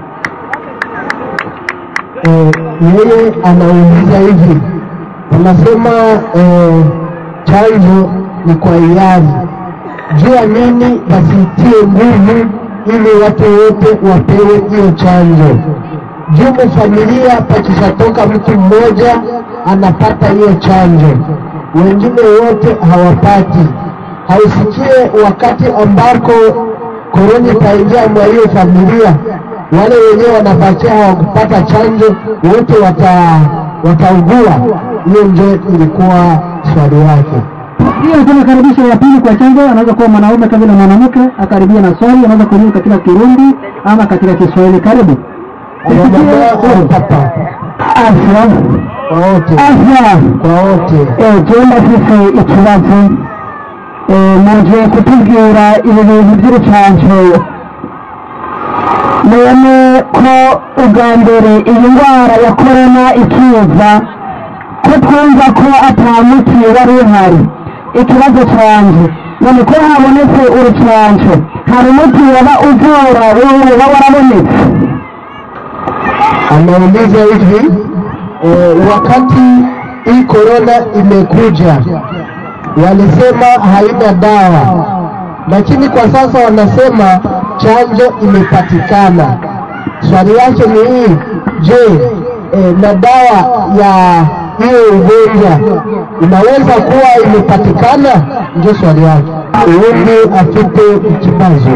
Eh, yeye anauliza hivi anasema eh, chanjo ni kwa hiari juu ya nini wasiitie nguvu ili watu wote wapewe hiyo chanjo juu familia pakishatoka mtu mmoja anapata hiyo chanjo wengine wote hawapati hausikie wakati ambako korona itaingia mwa hiyo familia wale wenyewe wanabakia hawakupata chanjo wote wata wataugua hiyo ndio ilikuwa swali yake Hiyo tena karibisho ya pili kwa chanjo, anaweza kuwa mwanaume kama vile mwanamke, akaribia na swali, anaweza kujibu katika Kirundi ama katika Kiswahili. Karibu. Mama, papa Afya. kwa wote Afya. kwa wote Eh, tuenda sisi ikibazo eh, muje kutubwira ibi bintu by'urucanco none ko ubwa mbere iyi ndwara ya korona ikiza ko twumva ko ata muti wari uhari ikibazo canje none ko habonetse urucanco hari umuti waba uvura wowe uba warabonetse anauliza hivi eh, wakati hii korona imekuja walisema haina dawa lakini kwa sasa wanasema chanjo imepatikana swali yake ni hii je eh, na dawa ya hiyo ugonjwa inaweza kuwa imepatikana ndio swali yake ubundi afite ikibazo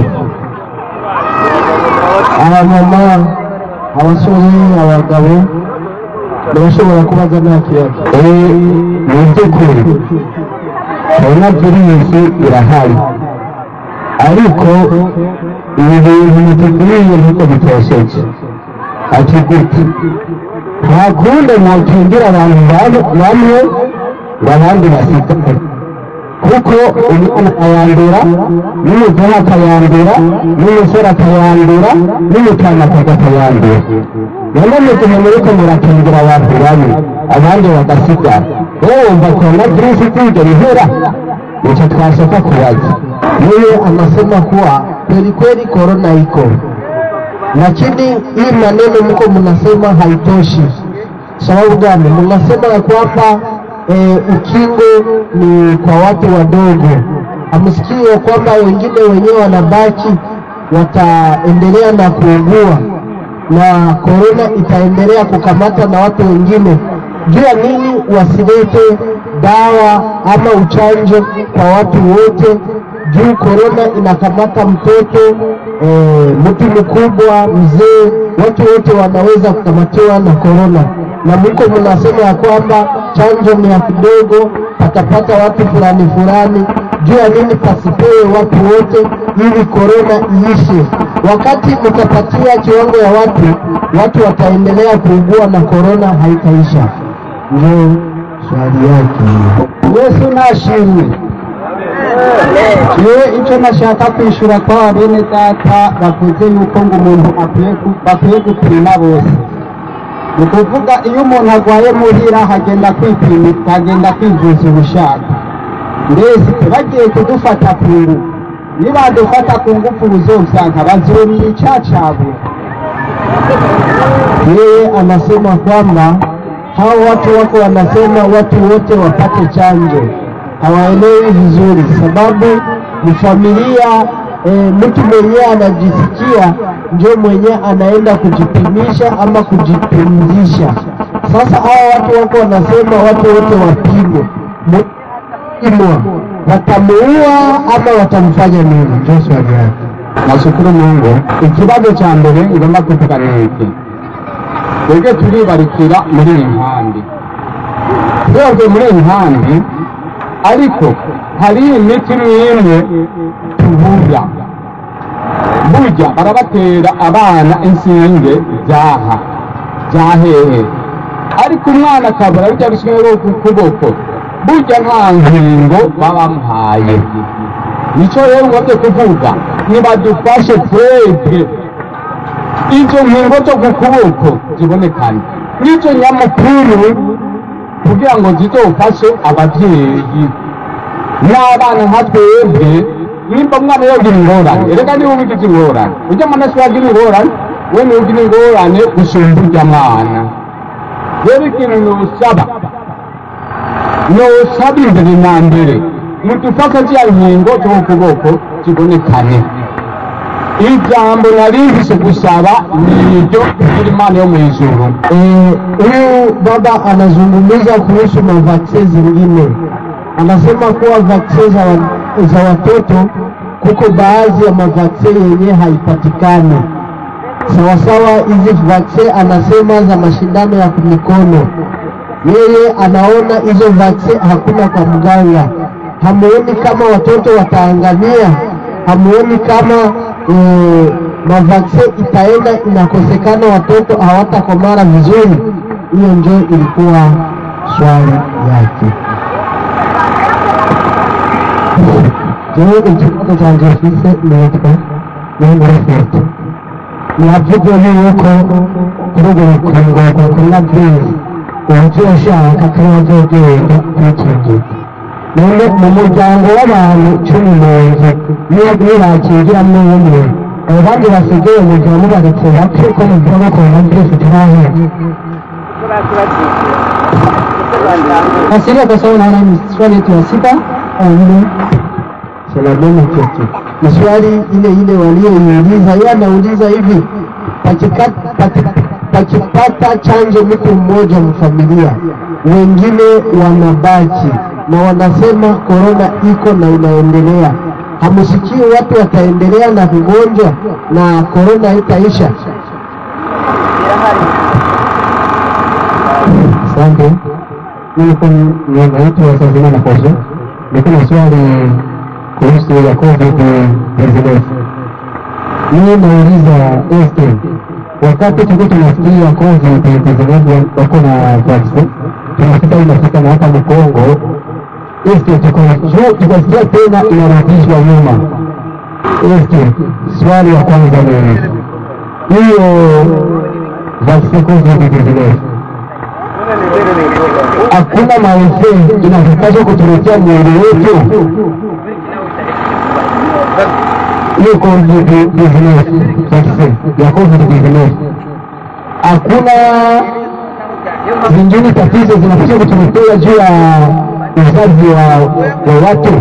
abamama abasore abagabo barashobora kubaza nta kibazo mu by'ukuri korona virusi irahari ariko ibi bintu mutuguriye nkuko bitosheje ati gute nta kundi mwakingira abantu bamwe bamwe ngo abandi basigare kuko umwana ayandura n'umugore akayandura n'umusore akayandura n'umutana akayandura none mu gihe muriko murakingira abantu babi abandi bagasigara wowe wumva korona virusi itigera ihera nicyo twashaka kubaza yeye anasema kuwa kweli kweli korona iko lakini hii maneno mko mnasema haitoshi sababu gani mnasema ya kwamba e, ukingo ni kwa watu wadogo hamsikii ya kwamba wengine wenyewe wanabaki wataendelea na kuugua na korona itaendelea kukamata na watu wengine juu ya nini wasilete dawa ama uchanjo kwa watu wote juu korona inakamata mtoto e, mtu mkubwa mzee watu wote wanaweza kukamatiwa na korona na mko mnasema ya kwamba chanjo ni ya kidogo patapata watu fulani fulani juu ya nini pasipewe watu wote ili korona iishe wakati mtapatia kiwango ya watu watu wataendelea kuugua na korona haitaisha ndio swali yake yesu nashimwe yewe icyo nashaka kwishyura kwa bene data bavuze yuko ngo umuntu akwiye ku- bakwiye gupima bose ni ukuvuga iyo umuntu arwaye muhira hagenda kwipima hagenda kwivuza ubushaka mbese bagiye kudufata ku ngufu nibadufata ku ngufu buzosanga bazomwica cabura yeye anasema kwamba hao watu wako wanasema watu wote wapate chanjo, hawaelewi vizuri, sababu ni familia e, mtu mwenyewe anajisikia ndio mwenyewe anaenda kujipimisha ama kujipumzisha. Sasa hao watu wako wanasema watu wote wapimwe, imwa watamuua ama watamfanya nini? Ndio swali yake. nashukuru mungu ikibazo cya mbere ngomba kuvuga ni iki twebwe turibarikira muri iyi nkambi twebwe muri iyi nkambi ariko hari imiti n'imwe tubura burya barabatera abana inshinge zaha zahehe ariko umwana akabura bijya bisigaye ku kuboko burya nta nkingo baba bamuhaye nicyo rero ngombye kuvuga nibadufashe twebwe izo nkingo zo ku kuboko zibonekane n'icyo nyamukuru kugira ngo zizofashe ababyeyi n'abana nka twebwe nimba umwana yogira ingorane erega niba ubigize ingorane ujya mwana si wagira ingorane we niwe ugira ingorane gusumba urya mwana rero ikintu nusaba nosaba imbere na mbere mudufashe ziriya nkingo zo ku kuboko zibonekane ijambo narihise gusaba ni iryo kugira imana yo mu ijuru Eh, huyu baba anazungumza kuhusu mavaksin zingine, anasema kuwa vaksin za, wa- za watoto kuko baadhi ya mavaksin yenye haipatikani sawasawa. Hizi vaksin anasema za mashindano ya mikono, yeye anaona hizo vaksin hakuna kwa mganga. Hamuoni kama watoto wataangamia? Hamuoni kama eh, mavaksin itaenda inakosekana, watoto hawatakomara vizuri? Hiyo ndio ilikuwa swali yake. Jewe ikibazo cyanjye mfise nitwa Nyamurafete navuze yuko kuri urwo rukingo rwa korona virusi uwuzoshaka ko yazogenda kwikingira none mu muryango w'abantu cumi n'umwe niyo nibakingiramo umwe abandi basigaye mujya mubaretse bapfe ko muvuga ko korona virusi itarahera Asilia kwa sababu naona ni swali yetu ya sita au nne. Salameni kwetu. Ni swali ile ile walioiuliza. Yeye anauliza hivi, pakika- paki- pakipata chanjo mtu mmoja mfamilia, wengine wanabaki na wanasema korona iko na inaendelea. Hamsikii watu wataendelea na kugonjwa na korona itaisha? Asante. Mimi kwa niaba yetu wasazima na kozo, niko na swali kuhusu ya COVID 19. Mimi nauliza este, wakati tuko tunasikia COVID 19 wako na vaccine, tunafika inafika na hapa Mkongo, este tuko juu, tukasikia tena inarudishwa nyuma. Este, swali ya kwanza ni hiyo vaccine COVID 19 hakuna maefei inapaswa kutuletea mwili wetu hiyo covid business vaccine ya covid business hakuna zingine tatizo zinapaswa kutuletea juu ya uzazi wa, wa watu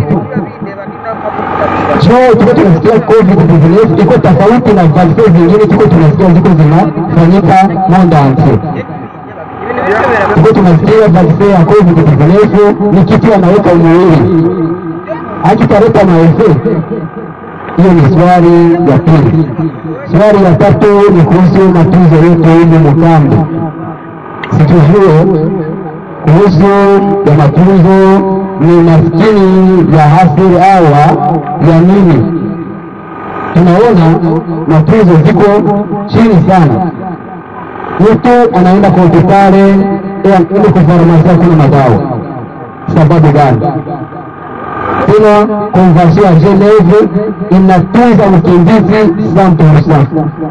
jo tuko tunasikia covid business iko tofauti na vaccine zingine tuko tunasikia ziko zinafanyika monde entier tuko tunasikia vaccine ya covid vinginevyo ni kitu anaweka mwili hakitaleta maefe. Hiyo ni swali ya pili. Swali ya tatu ni kuhusu matunzo yetu humu Mukambi. Situjue kuhusu ya matunzo ni maskini ya hasiri awa ya nini? Tunaona matunzo ziko chini sana mtu anaenda kwa hospitali ili kufarmasia kuna madawa. Sababu gani? Tuna konvensio ya Geneve inatunza ukimbizi 100%.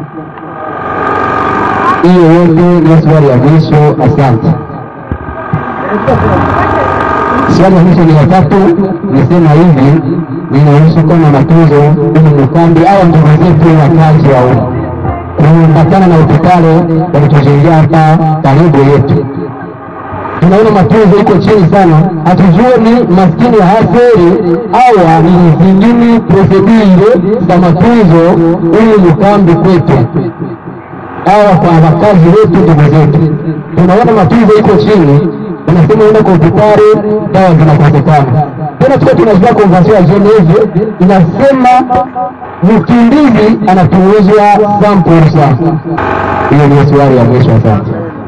Hiyo yote ni swali ya mwisho. Asante. Swali ya mwisho ni ya tatu, nisema hivi linahusu kuwa na matunzo ili mkambi au ndugu zetu wakazi wa huko kuambatana na hospitali walitujengia hapa karibu yetu. Tunaona matunzo iko chini sana, hatujue ni maskini haferi au ni zingine prosedure za matunzo ili mkambi kwetu au kwa wakazi wetu ndugu zetu. Tunaona matunzo iko chini, unasema uenda kwa hospitali, dawa zinakosekana. Tena tuko tunajua konvensio ya Geneve inasema mkimbizi anapunguzwa 100%. Hiyo ndio swali ya mwisho. Asante.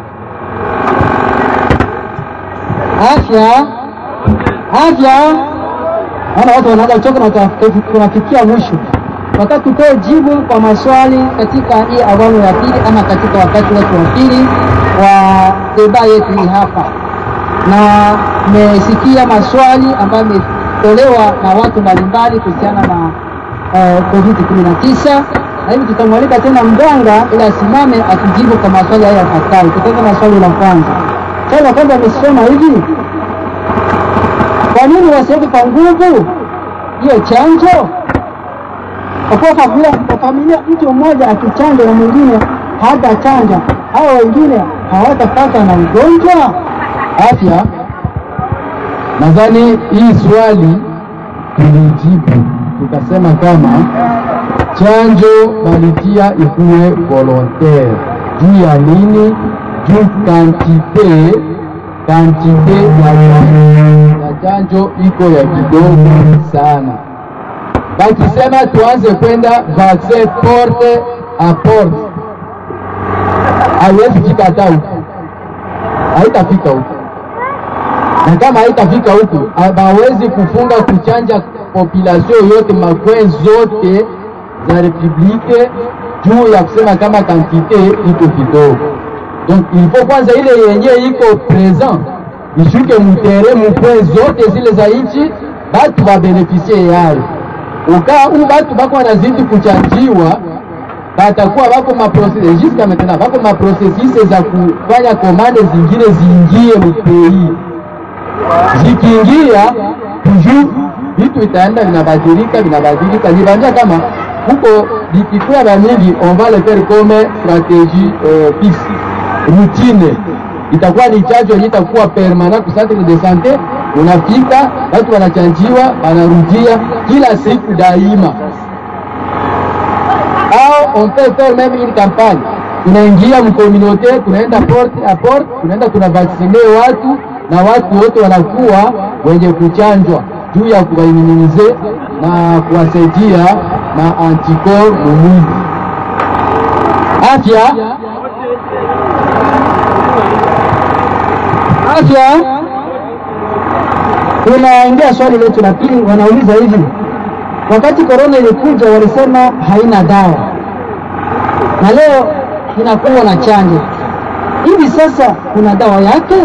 afya afya naona watu wanaanza kuchoka na tunafi- tunafikia mwisho wakati tutoe jibu kwa maswali katika hii awamu ya pili ama katika wakati wetu wa pili wa deba yetu hii hapa na mmesikia maswali ambayo imetolewa na watu mbalimbali kuhusiana na uh, covid 19 na hivi tutamwalika tena mganga ili asimame atujibu kwa maswali haya yafuatayo tutaanza na swali la kwanza swali la kwanza amesema hivi kwa nini wasiweke kwa nguvu hiyo chanjo? Kwa kuwa familia, kwa familia mtu mmoja akichanja na mwingine hatachanja, hao wengine hawatapata na ugonjwa Afya, nadhani hii swali tulijibu tukasema kama chanjo balitia ikuwe volontaire. Juu ya nini? Juu kantite kantite ya ya chanjo iko ya kidogo sana. Bakisema tuanze kwenda vaccin porte a porte, haiwezi kikata huku, haitafika huku na kama haitafika huku hawawezi kufunga kuchanja population yote makwen zote za republike juu ya kusema kama kantite iko kidogo. Donc il faut kwanza ile yenye iko present ishuke mutere mukwe zote zile za nchi, batu babenefisie yayo. Ukaa u batu bako wanazidi kuchanjiwa batakuwa bako maprocessus jusqu'à maintenant bako maprocessus za kufanya komande zingine ziingie mupei zikiingia toujours vitu vitaenda vinabadilika vinabadilika. Nibambia kama huko vikikuwa vya mingi, on va le faire comme stratégie euh, fixe routine, itakuwa ni chanjo yenye itakuwa permanent ku centre de santé. Unafika watu wanachanjiwa, wanarudia kila siku daima, au on peut faire même une campagne, tunaingia mcommunauté, tunaenda porte à porte, tunaenda tunavaksine watu na watu wote wanakuwa wenye kuchanjwa juu ya kuwaiminize na kuwasaidia na antikor mumwili. Afya afya. Tunaingia swali letu la pili, wanauliza hivi, wakati korona ilikuja walisema haina dawa, na leo inakuwa na chanjo. Hivi sasa kuna dawa yake?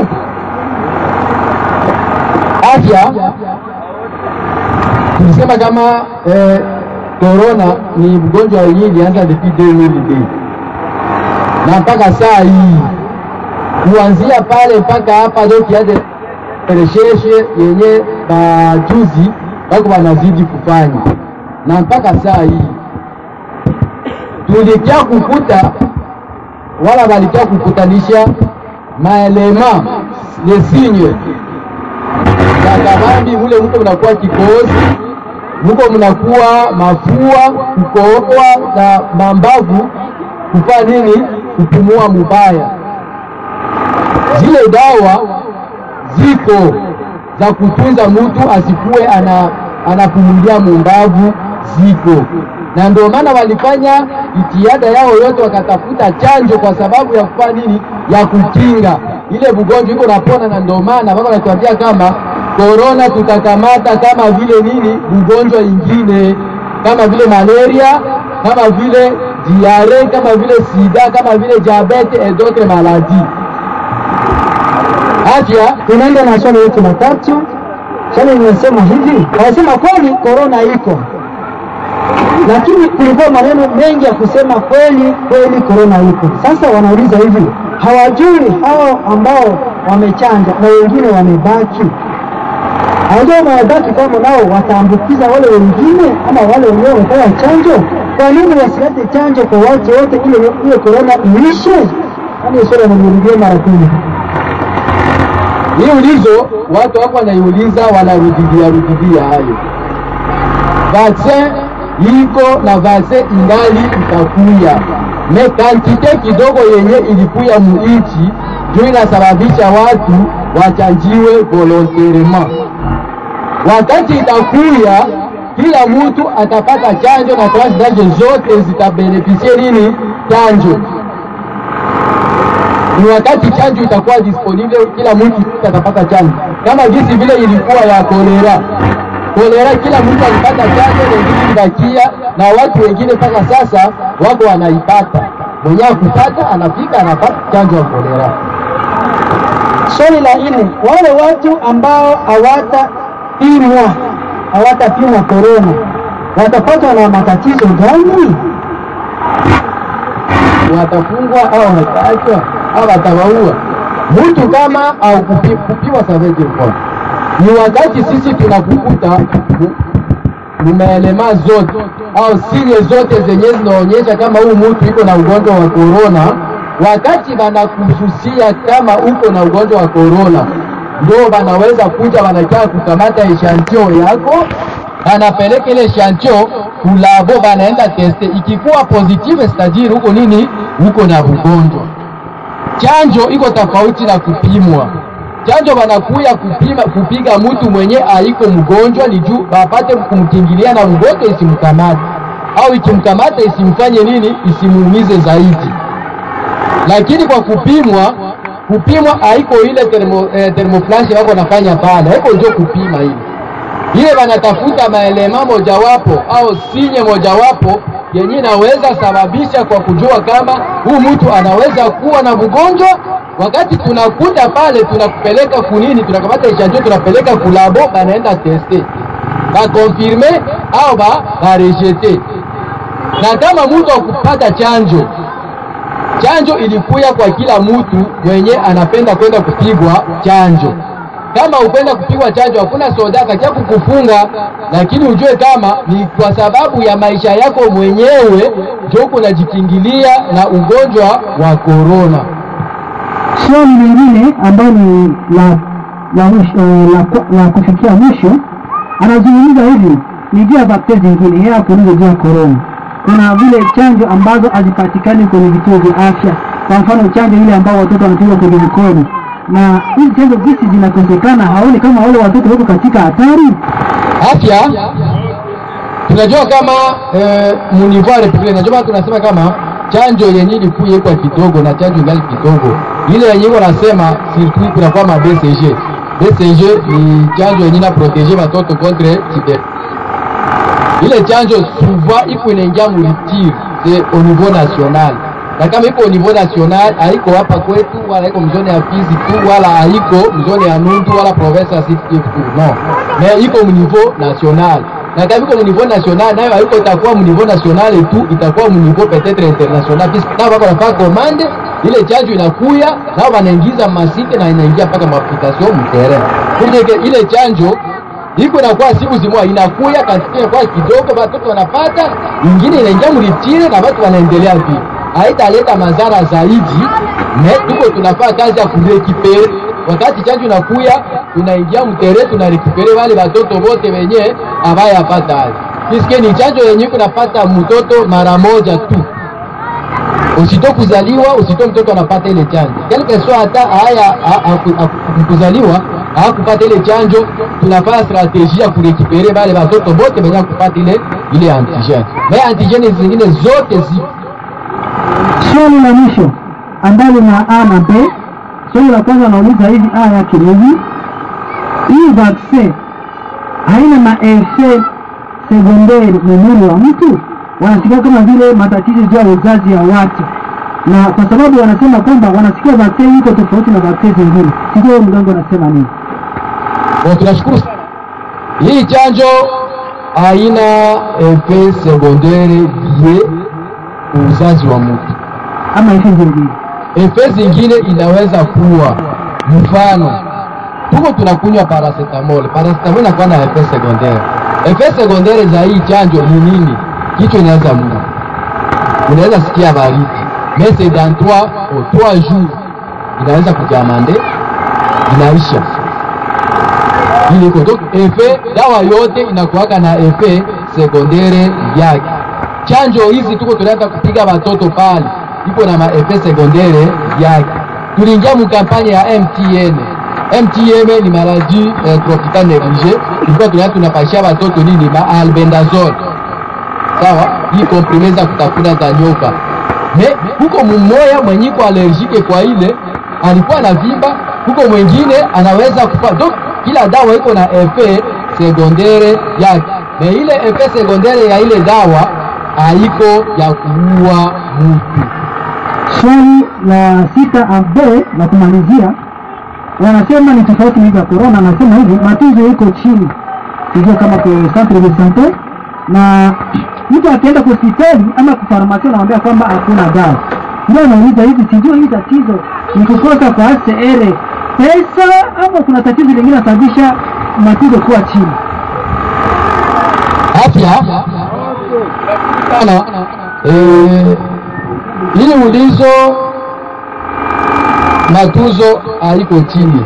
afya tulisema kama eh, corona ni mgonjwa wenyewe ilianza depuis 2002 na mpaka saa hii kuanzia pale mpaka hapa ndio kianze recherche yenye bajuzi bako wanazidi kufanya na mpaka saa hii tulikia kukuta wala walikia kukutanisha maelema les signes Kakabambi mule mko mnakuwa kikohozi, mko mnakuwa mafua, kukohoa na mambavu, kufanya nini? Kupumua mubaya. Zile dawa ziko za kutunza mtu asikuwe ana, anapumulia mumbavu, ziko na ndio maana walifanya jitihada yao yote, wakatafuta chanjo kwa sababu ya kufanya nini? Ya kukinga ile bugonjwa iko napona, na ndio maana wako wanatuambia kama korona tutakamata kama vile nini, ugonjwa ingine kama vile malaria, kama vile diare, kama vile sida, kama vile diabete et d'autres maladies. Afya Tunaenda na swali letu la tatu. Swali linasema hivi, wanasema kweli korona iko, lakini kulikuwa maneno mengi ya kusema kweli kweli korona iko. Sasa wanauliza hivi, hawajui hao ambao wamechanja na wengine wamebaki, Anajua mawadaki kama nao wataambukiza wale wengine ama wale wenyewe wamefanya chanjo. Kwa nini wasilete chanjo kwa watu wote ili hiyo korona iishe? Yaani swali wananirudia mara kumi. Hii ulizo watu wako wanaiuliza, wanarudilia rudilia hayo. Vaksin iko na vaksin ingali itakuya, me kantite kidogo yenye ilikuya muichi juu inasababisha watu wachanjiwe volontairement. Wakati itakuya, kila mtu atapata chanjo na tranche d'âge zote zitabenefisie nini chanjo ni wakati chanjo itakuwa disponible, kila mtu atapata chanjo, kama jinsi vile ilikuwa ya kolera. Kolera kila mtu alipata chanjo, wengine ilibakia na watu wengine mpaka sasa wako wanaipata. Mwenye akupata anafika anapata chanjo ya kolera. Swali la nne, wale watu ambao hawatapimwa hawatapimwa korona watapatwa na matatizo gani? watafungwa au wataachwa au watawaua. Mtu kama au kupi, kupiwa savete kwa ni wakati sisi tunakukuta mumaelema zote au siri zote zenye zinaonyesha kama huu mtu iko na ugonjwa wa korona, wakati banakususia kama uko na ugonjwa wa korona, ndio banaweza kuja wanakia kukamata eshantio yako anapeleka ile eshantio kulabo, banaenda teste, ikikuwa positive stajiri huko nini, huko na ugonjwa. Chanjo iko tofauti na kupimwa. Chanjo banakuya kupima kupiga mtu mwenye aiko mgonjwa ni juu bapate kumkingilia na ugonjwa isimkamate, au ikimkamata isimfanye nini, isimuumize zaidi. Lakini kwa kupimwa, kupimwa haiko ile termo, eh, thermoflash wako nafanya pale, haiko ndio kupima ile ile wanatafuta maelema mojawapo au sinye mojawapo yenye inaweza sababisha kwa kujua kama huu mtu anaweza kuwa na mgonjwa. Wakati tunakuta pale, tunakupeleka kunini, tunakamata echanjo, tunapeleka kulabo, banaenda teste bakonfirme au ba barejete. Na kama mtu akupata chanjo, chanjo ilikuya kwa kila mtu mwenye anapenda kwenda kupigwa chanjo kama upenda kupigwa chanjo, hakuna soda katia kukufunga, lakini ujue kama ni kwa sababu ya maisha yako mwenyewe ndio unajikingilia na ugonjwa wa korona. Swali lingine ambayo ni la la, mwisho, la, la kufikia mwisho, anazungumza hivi ni juu ya bakteri zingine, yeye hakuuliza juu ya korona. Kuna vile chanjo ambazo hazipatikani kwenye vituo vya afya, kwa mfano chanjo ile ambao watoto wanapigwa kwenye mikono na hizi chanjo gisi zinakosekana, haoni kama wale watoto wako katika hatari? Afya tunajua kama eh, munivo ya republika, najua tunasema kama chanjo yenye ilikuwa kwa kidogo na chanjo ingali kidogo, ile yenye iko nasema surtout kunakuwa ma BCG. BCG ni chanjo yenye na protege watoto contre tuber. Ile chanjo souvent iko inaingia mulitire c'est au niveau national na kama iko au niveau national haiko hapa kwetu wala iko mzone ya Fizi tu wala haiko mzone ya Nundu wala province ya Sud Kivu tu no, mais iko mu niveau national na kama iko mu niveau national nayo haiko itakuwa mu niveau national tu, itakuwa mu niveau peut-être international, puisque nao wako nafanya commande ile chanjo inakuya nao wanaingiza masike na inaingia mpaka maapplication mu terrain, pour ile chanjo iko inakuwa siku zimoja inakuya kantite kwa kidogo, watoto wanapata, ingine inaingia mulitire na watu wanaendelea vile haitaleta madhara zaidi. Me tuko tunafanya kazi ya kurekipere, wakati chanjo inakuya, tunaingia mtere, tunarekipere wale watoto wote wenye abayapata hayo, piske ni chanjo yenye kunapata mtoto mara moja tu, usito kuzaliwa, usito mtoto anapata ile chanjo quelque soit hata haya kuzaliwa hakupata ile chanjo, tunafanya strategie ya kurekipere wale watoto wote wenye kupata ile ile antigene, me antigene zingine zote ziko Swali la mwisho ambalo na A na B. Swali la kwanza anauliza hivi, A yake ni hivi, hii vaccine haina maefe sekondari mwilini wa mtu? Wanasikia kama vile matatizo juu ya uzazi ya watu, na kwa sababu wanasema kwamba wanasikia vaccine iko tofauti na vaccine zingine. Sijui wewe mganga unasema nini? Kwa tunashukuru sana. Hii chanjo haina efe sekondari bie uzazi wa mtu ama efe zingine? Efe zingine inaweza kuwa mfano tuko tunakunywa paracetamol. Paracetamol inakuwa na effet secondaire. Effet secondaire za hii chanjo ni nini? Kichwa inaanza muma, unaweza sikia baridi, mais c'est dans trois au trois jours inaweza kujamande, inaisha ile iko donc effet. Dawa yote inakuwaka na effet secondaire yake. Chanjo hizi tuko tunaenda kupiga watoto pale, iko na maeffet secondaire yake. Tuliingia mukampanye ya MTN. MTN ni maladie eh, tropicale négligée, tulikuwa tunaenda tunapashia watoto nini, ma albendazole sawa, hii komprime za kutafuna za nyoka. Me huko mmoya mwenyiko allergique kwa ile alikuwa na vimba, huko mwingine anaweza kufa. Donc kila dawa iko na effet secondaire yake, me ile effet secondaire ya ile dawa haiko ya kuua mtu. Swali la sita ambe la kumalizia, wanasema ni tofauti na hivi ya corona. Anasema hivi matunzo iko chini, sijua kama kwa centre de sante, na mtu akienda kwa hospitali ama kwa farmasi anamwambia kwamba hakuna dawa. Ndio anauliza hivi, sijua hii tatizo ni kukosa kwa HCR pesa ama kuna tatizo lingine nasababisha matunzo kuwa chini? afya sana eh, ili ulizo matuzo haiko chini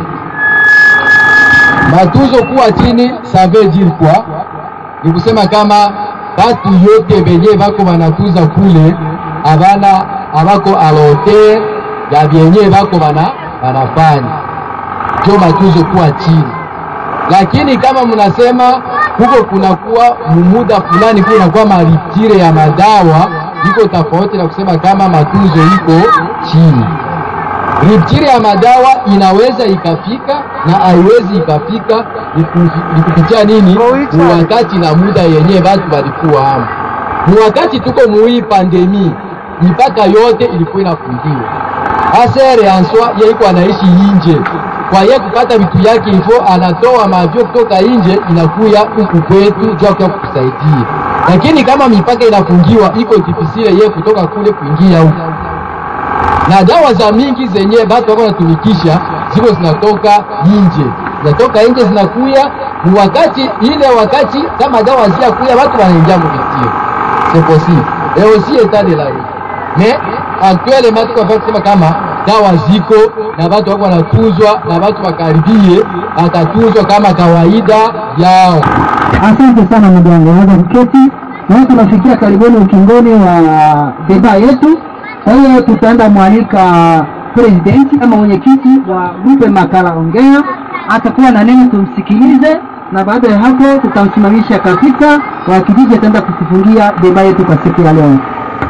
matuzo kuwa chini ça veut dire quoi ni kusema kama batu yote benye bako banatuza kule abana abako alote ya vyenye bako bana banafanya jo matuzo kuwa chini lakini kama mnasema huko kunakuwa mumuda fulani kunakuwa maritire ya madawa iko tofauti na kusema kama matunzo iko chini. Riptire ya madawa inaweza ikafika na haiwezi ikafika, ni ku- ni kupitia nini? Ni wakati na muda yenyewe watu walikuwa hapo. Ni wakati tuko muhii pandemi, mipaka yote ilikuwa inafungiwa. Asere answa ye iko anaishi inje, kwa ye kupata vitu yake ifo anatoa mavyo kutoka inje inakuya huku kwetu juu kwa kukusaidia, lakini kama mipaka inafungiwa iko difficile ye kutoka kule kuingia huku na dawa za mingi zenye batu wako wanatumikisha ziko zinatoka nje, zinatoka nje zinakuya ni wakati ile wakati kama dawa ziakuya watu wanaingia muvitio, c'est possible et aussi état de la vie mais actuellement tuko afaa kusema kama dawa ziko na watu wako wanatuzwa na watu wakaribie watatuzwa kama kawaida yao. Asante sana ndugu yangu, naweza kuketi na tunafikia karibuni ukingoni wa deba yetu. Kwa hiyo tutaenda mwalika presidenti ama mwenyekiti wa grupe Makala Ongea, atakuwa na neno, tumsikilize, na baada ya hapo tutamsimamisha katika wa kijiji, ataenda kutufungia deba yetu kwa siku ya leo.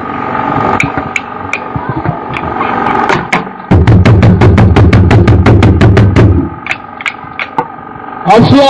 afya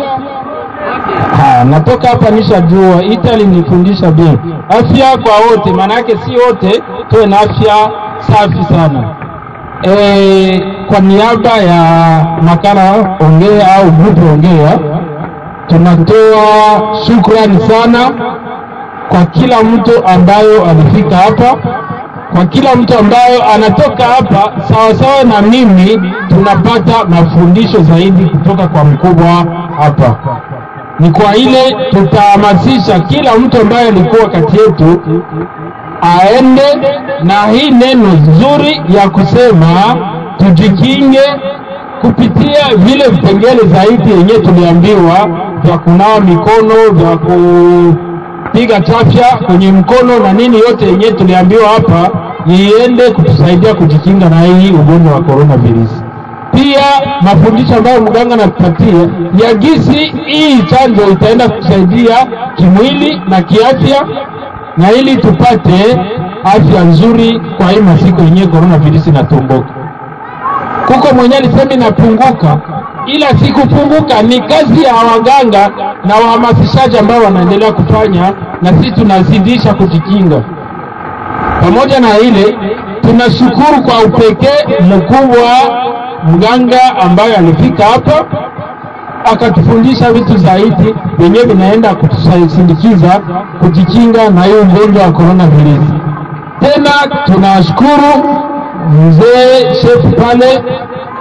ha, natoka hapa nishajua Italy nifundisha bien afya kwa wote, maana yake si wote tuwe na afya safi sana. E, kwa niaba ya makala ongea au grupu ongea tunatoa shukrani sana kwa kila mtu ambayo alifika hapa kwa kila mtu ambayo anatoka hapa sawasawa na mimi, tunapata mafundisho zaidi kutoka kwa mkubwa hapa. Ni kwa ile tutahamasisha kila mtu ambaye alikuwa kati yetu aende na hii neno nzuri ya kusema tujikinge kupitia vile vipengele zaidi yenye tuliambiwa vya kunawa mikono vya kupiga chafya kwenye mkono na nini yote yenye tuliambiwa hapa iende kutusaidia kujikinga na hii ugonjwa wa coronavirus. Pia mafundisho ambayo mganga anatupatia ya gisi hii chanjo itaenda kutusaidia kimwili na kiafya, na ili tupate afya nzuri kwa hii masiku yenyewe coronavirus inatomboka kuko mwenye alisema inapunguka, ila si kupunguka, ni kazi ya waganga na wahamasishaji ambao wanaendelea kufanya, na sisi tunazidisha kujikinga. Pamoja na ile, tunashukuru kwa upekee mkubwa mganga ambaye alifika hapa akatufundisha vitu zaidi vyenyewe vinaenda kutusindikiza kujikinga na hiyo ugonjwa wa coronavirus. Tena tunashukuru mzee shefu pale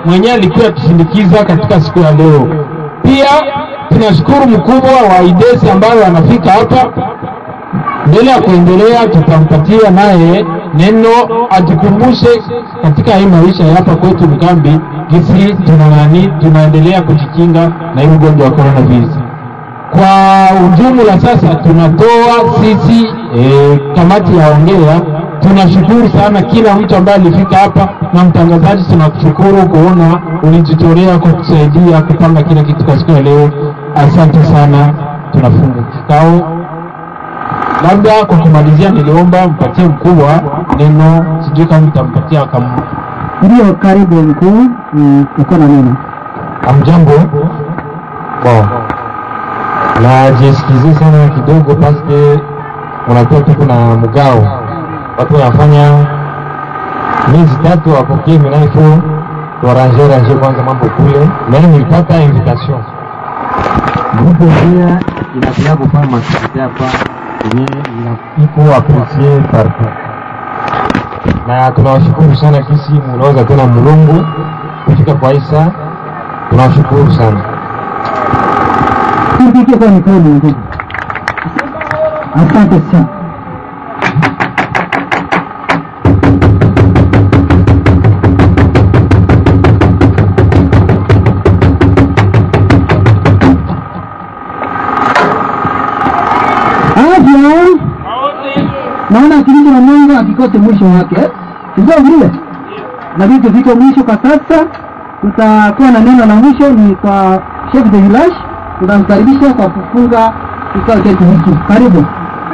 mwenyewe alikuwa tusindikiza katika siku ya leo. Pia tunashukuru mkubwa wa IDESI ambayo anafika hapa mbele ya kuendelea, tutampatia naye neno ajikumbushe katika hii maisha ya hapa kwetu Mkambi, gisi tuna nani, tunaendelea kujikinga na hii ugonjwa wa coronavirus. Kwa ujumla sasa tunatoa sisi e, kamati ya ongea, tunashukuru sana kila mtu ambaye alifika hapa, na mtangazaji, tunakushukuru kuona ulijitolea kwa kusaidia kupanga kila kitu kwa siku ya leo. Asante sana, tunafunga kikao. Labda kwa kumalizia, niliomba mpatie mkubwa neno, sijui kama mtampatia kama Ndio, karibu mkuu, mm, uko na neno. Amjambo. Bon. Najisikizie sana kidogo paske unakuwa tuko na mgao, watu wanafanya miezi tatu wapokee minaifo tuaranje ranje kwanza mambo kule, mimi nilipata invitation grupe pia inakuya kufanya maaktivite hapa yenye ina- iko apresie partout, na tunawashukuru sana kisi munaweza tena mulungu kufika kwa isa, tunawashukuru sana. Tupike kwa mikono ndugu. Asante sana. Afya. Naona kilicho na Mungu akikote mwisho wake. eh? Sivyo vile? Na vitu viko mwisho kwa sasa. Tutakuwa na neno la mwisho ni kwa chef de village. Tutamkaribisha kwa kufunga kikao chetu hiki. Karibu.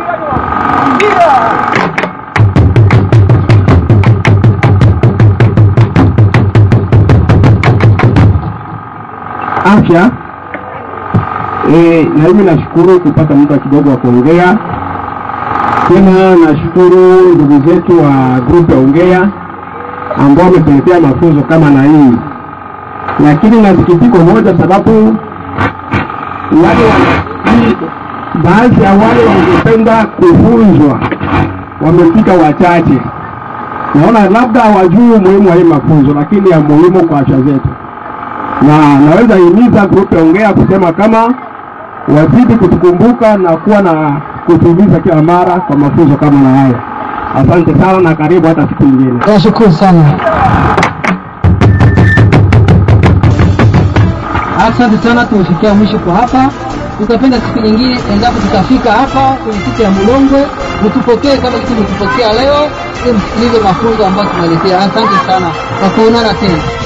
afya e, na mimi nashukuru kupata muda kidogo wa kuongea tena. Nashukuru ndugu zetu wa grupu ya Ongea ambao wametuletea mafunzo kama na hii, lakini na sikitiko moja, sababu wale wa- baadhi ya wale wangependa kufunzwa wamefika wachache. Naona labda hawajui umuhimu wa hii mafunzo, lakini ya muhimu kwa afya zetu na naweza himiza grupu ya Ongea kusema kama wazidi kutukumbuka na kuwa na kutuuliza kila mara kwa mafunzo kama na haya. Asante sana na karibu hata siku nyingine. Nashukuru sana. Asante sana, tumefikia mwisho kwa hapa. Tutapenda siku nyingine, endapo tutafika hapa kwenye kiti ya Mulongwe, mtupokee kama kitu mtupokea leo, ili msikilize mafunzo ambayo tunaletea. Asante sana kwa kuonana tena.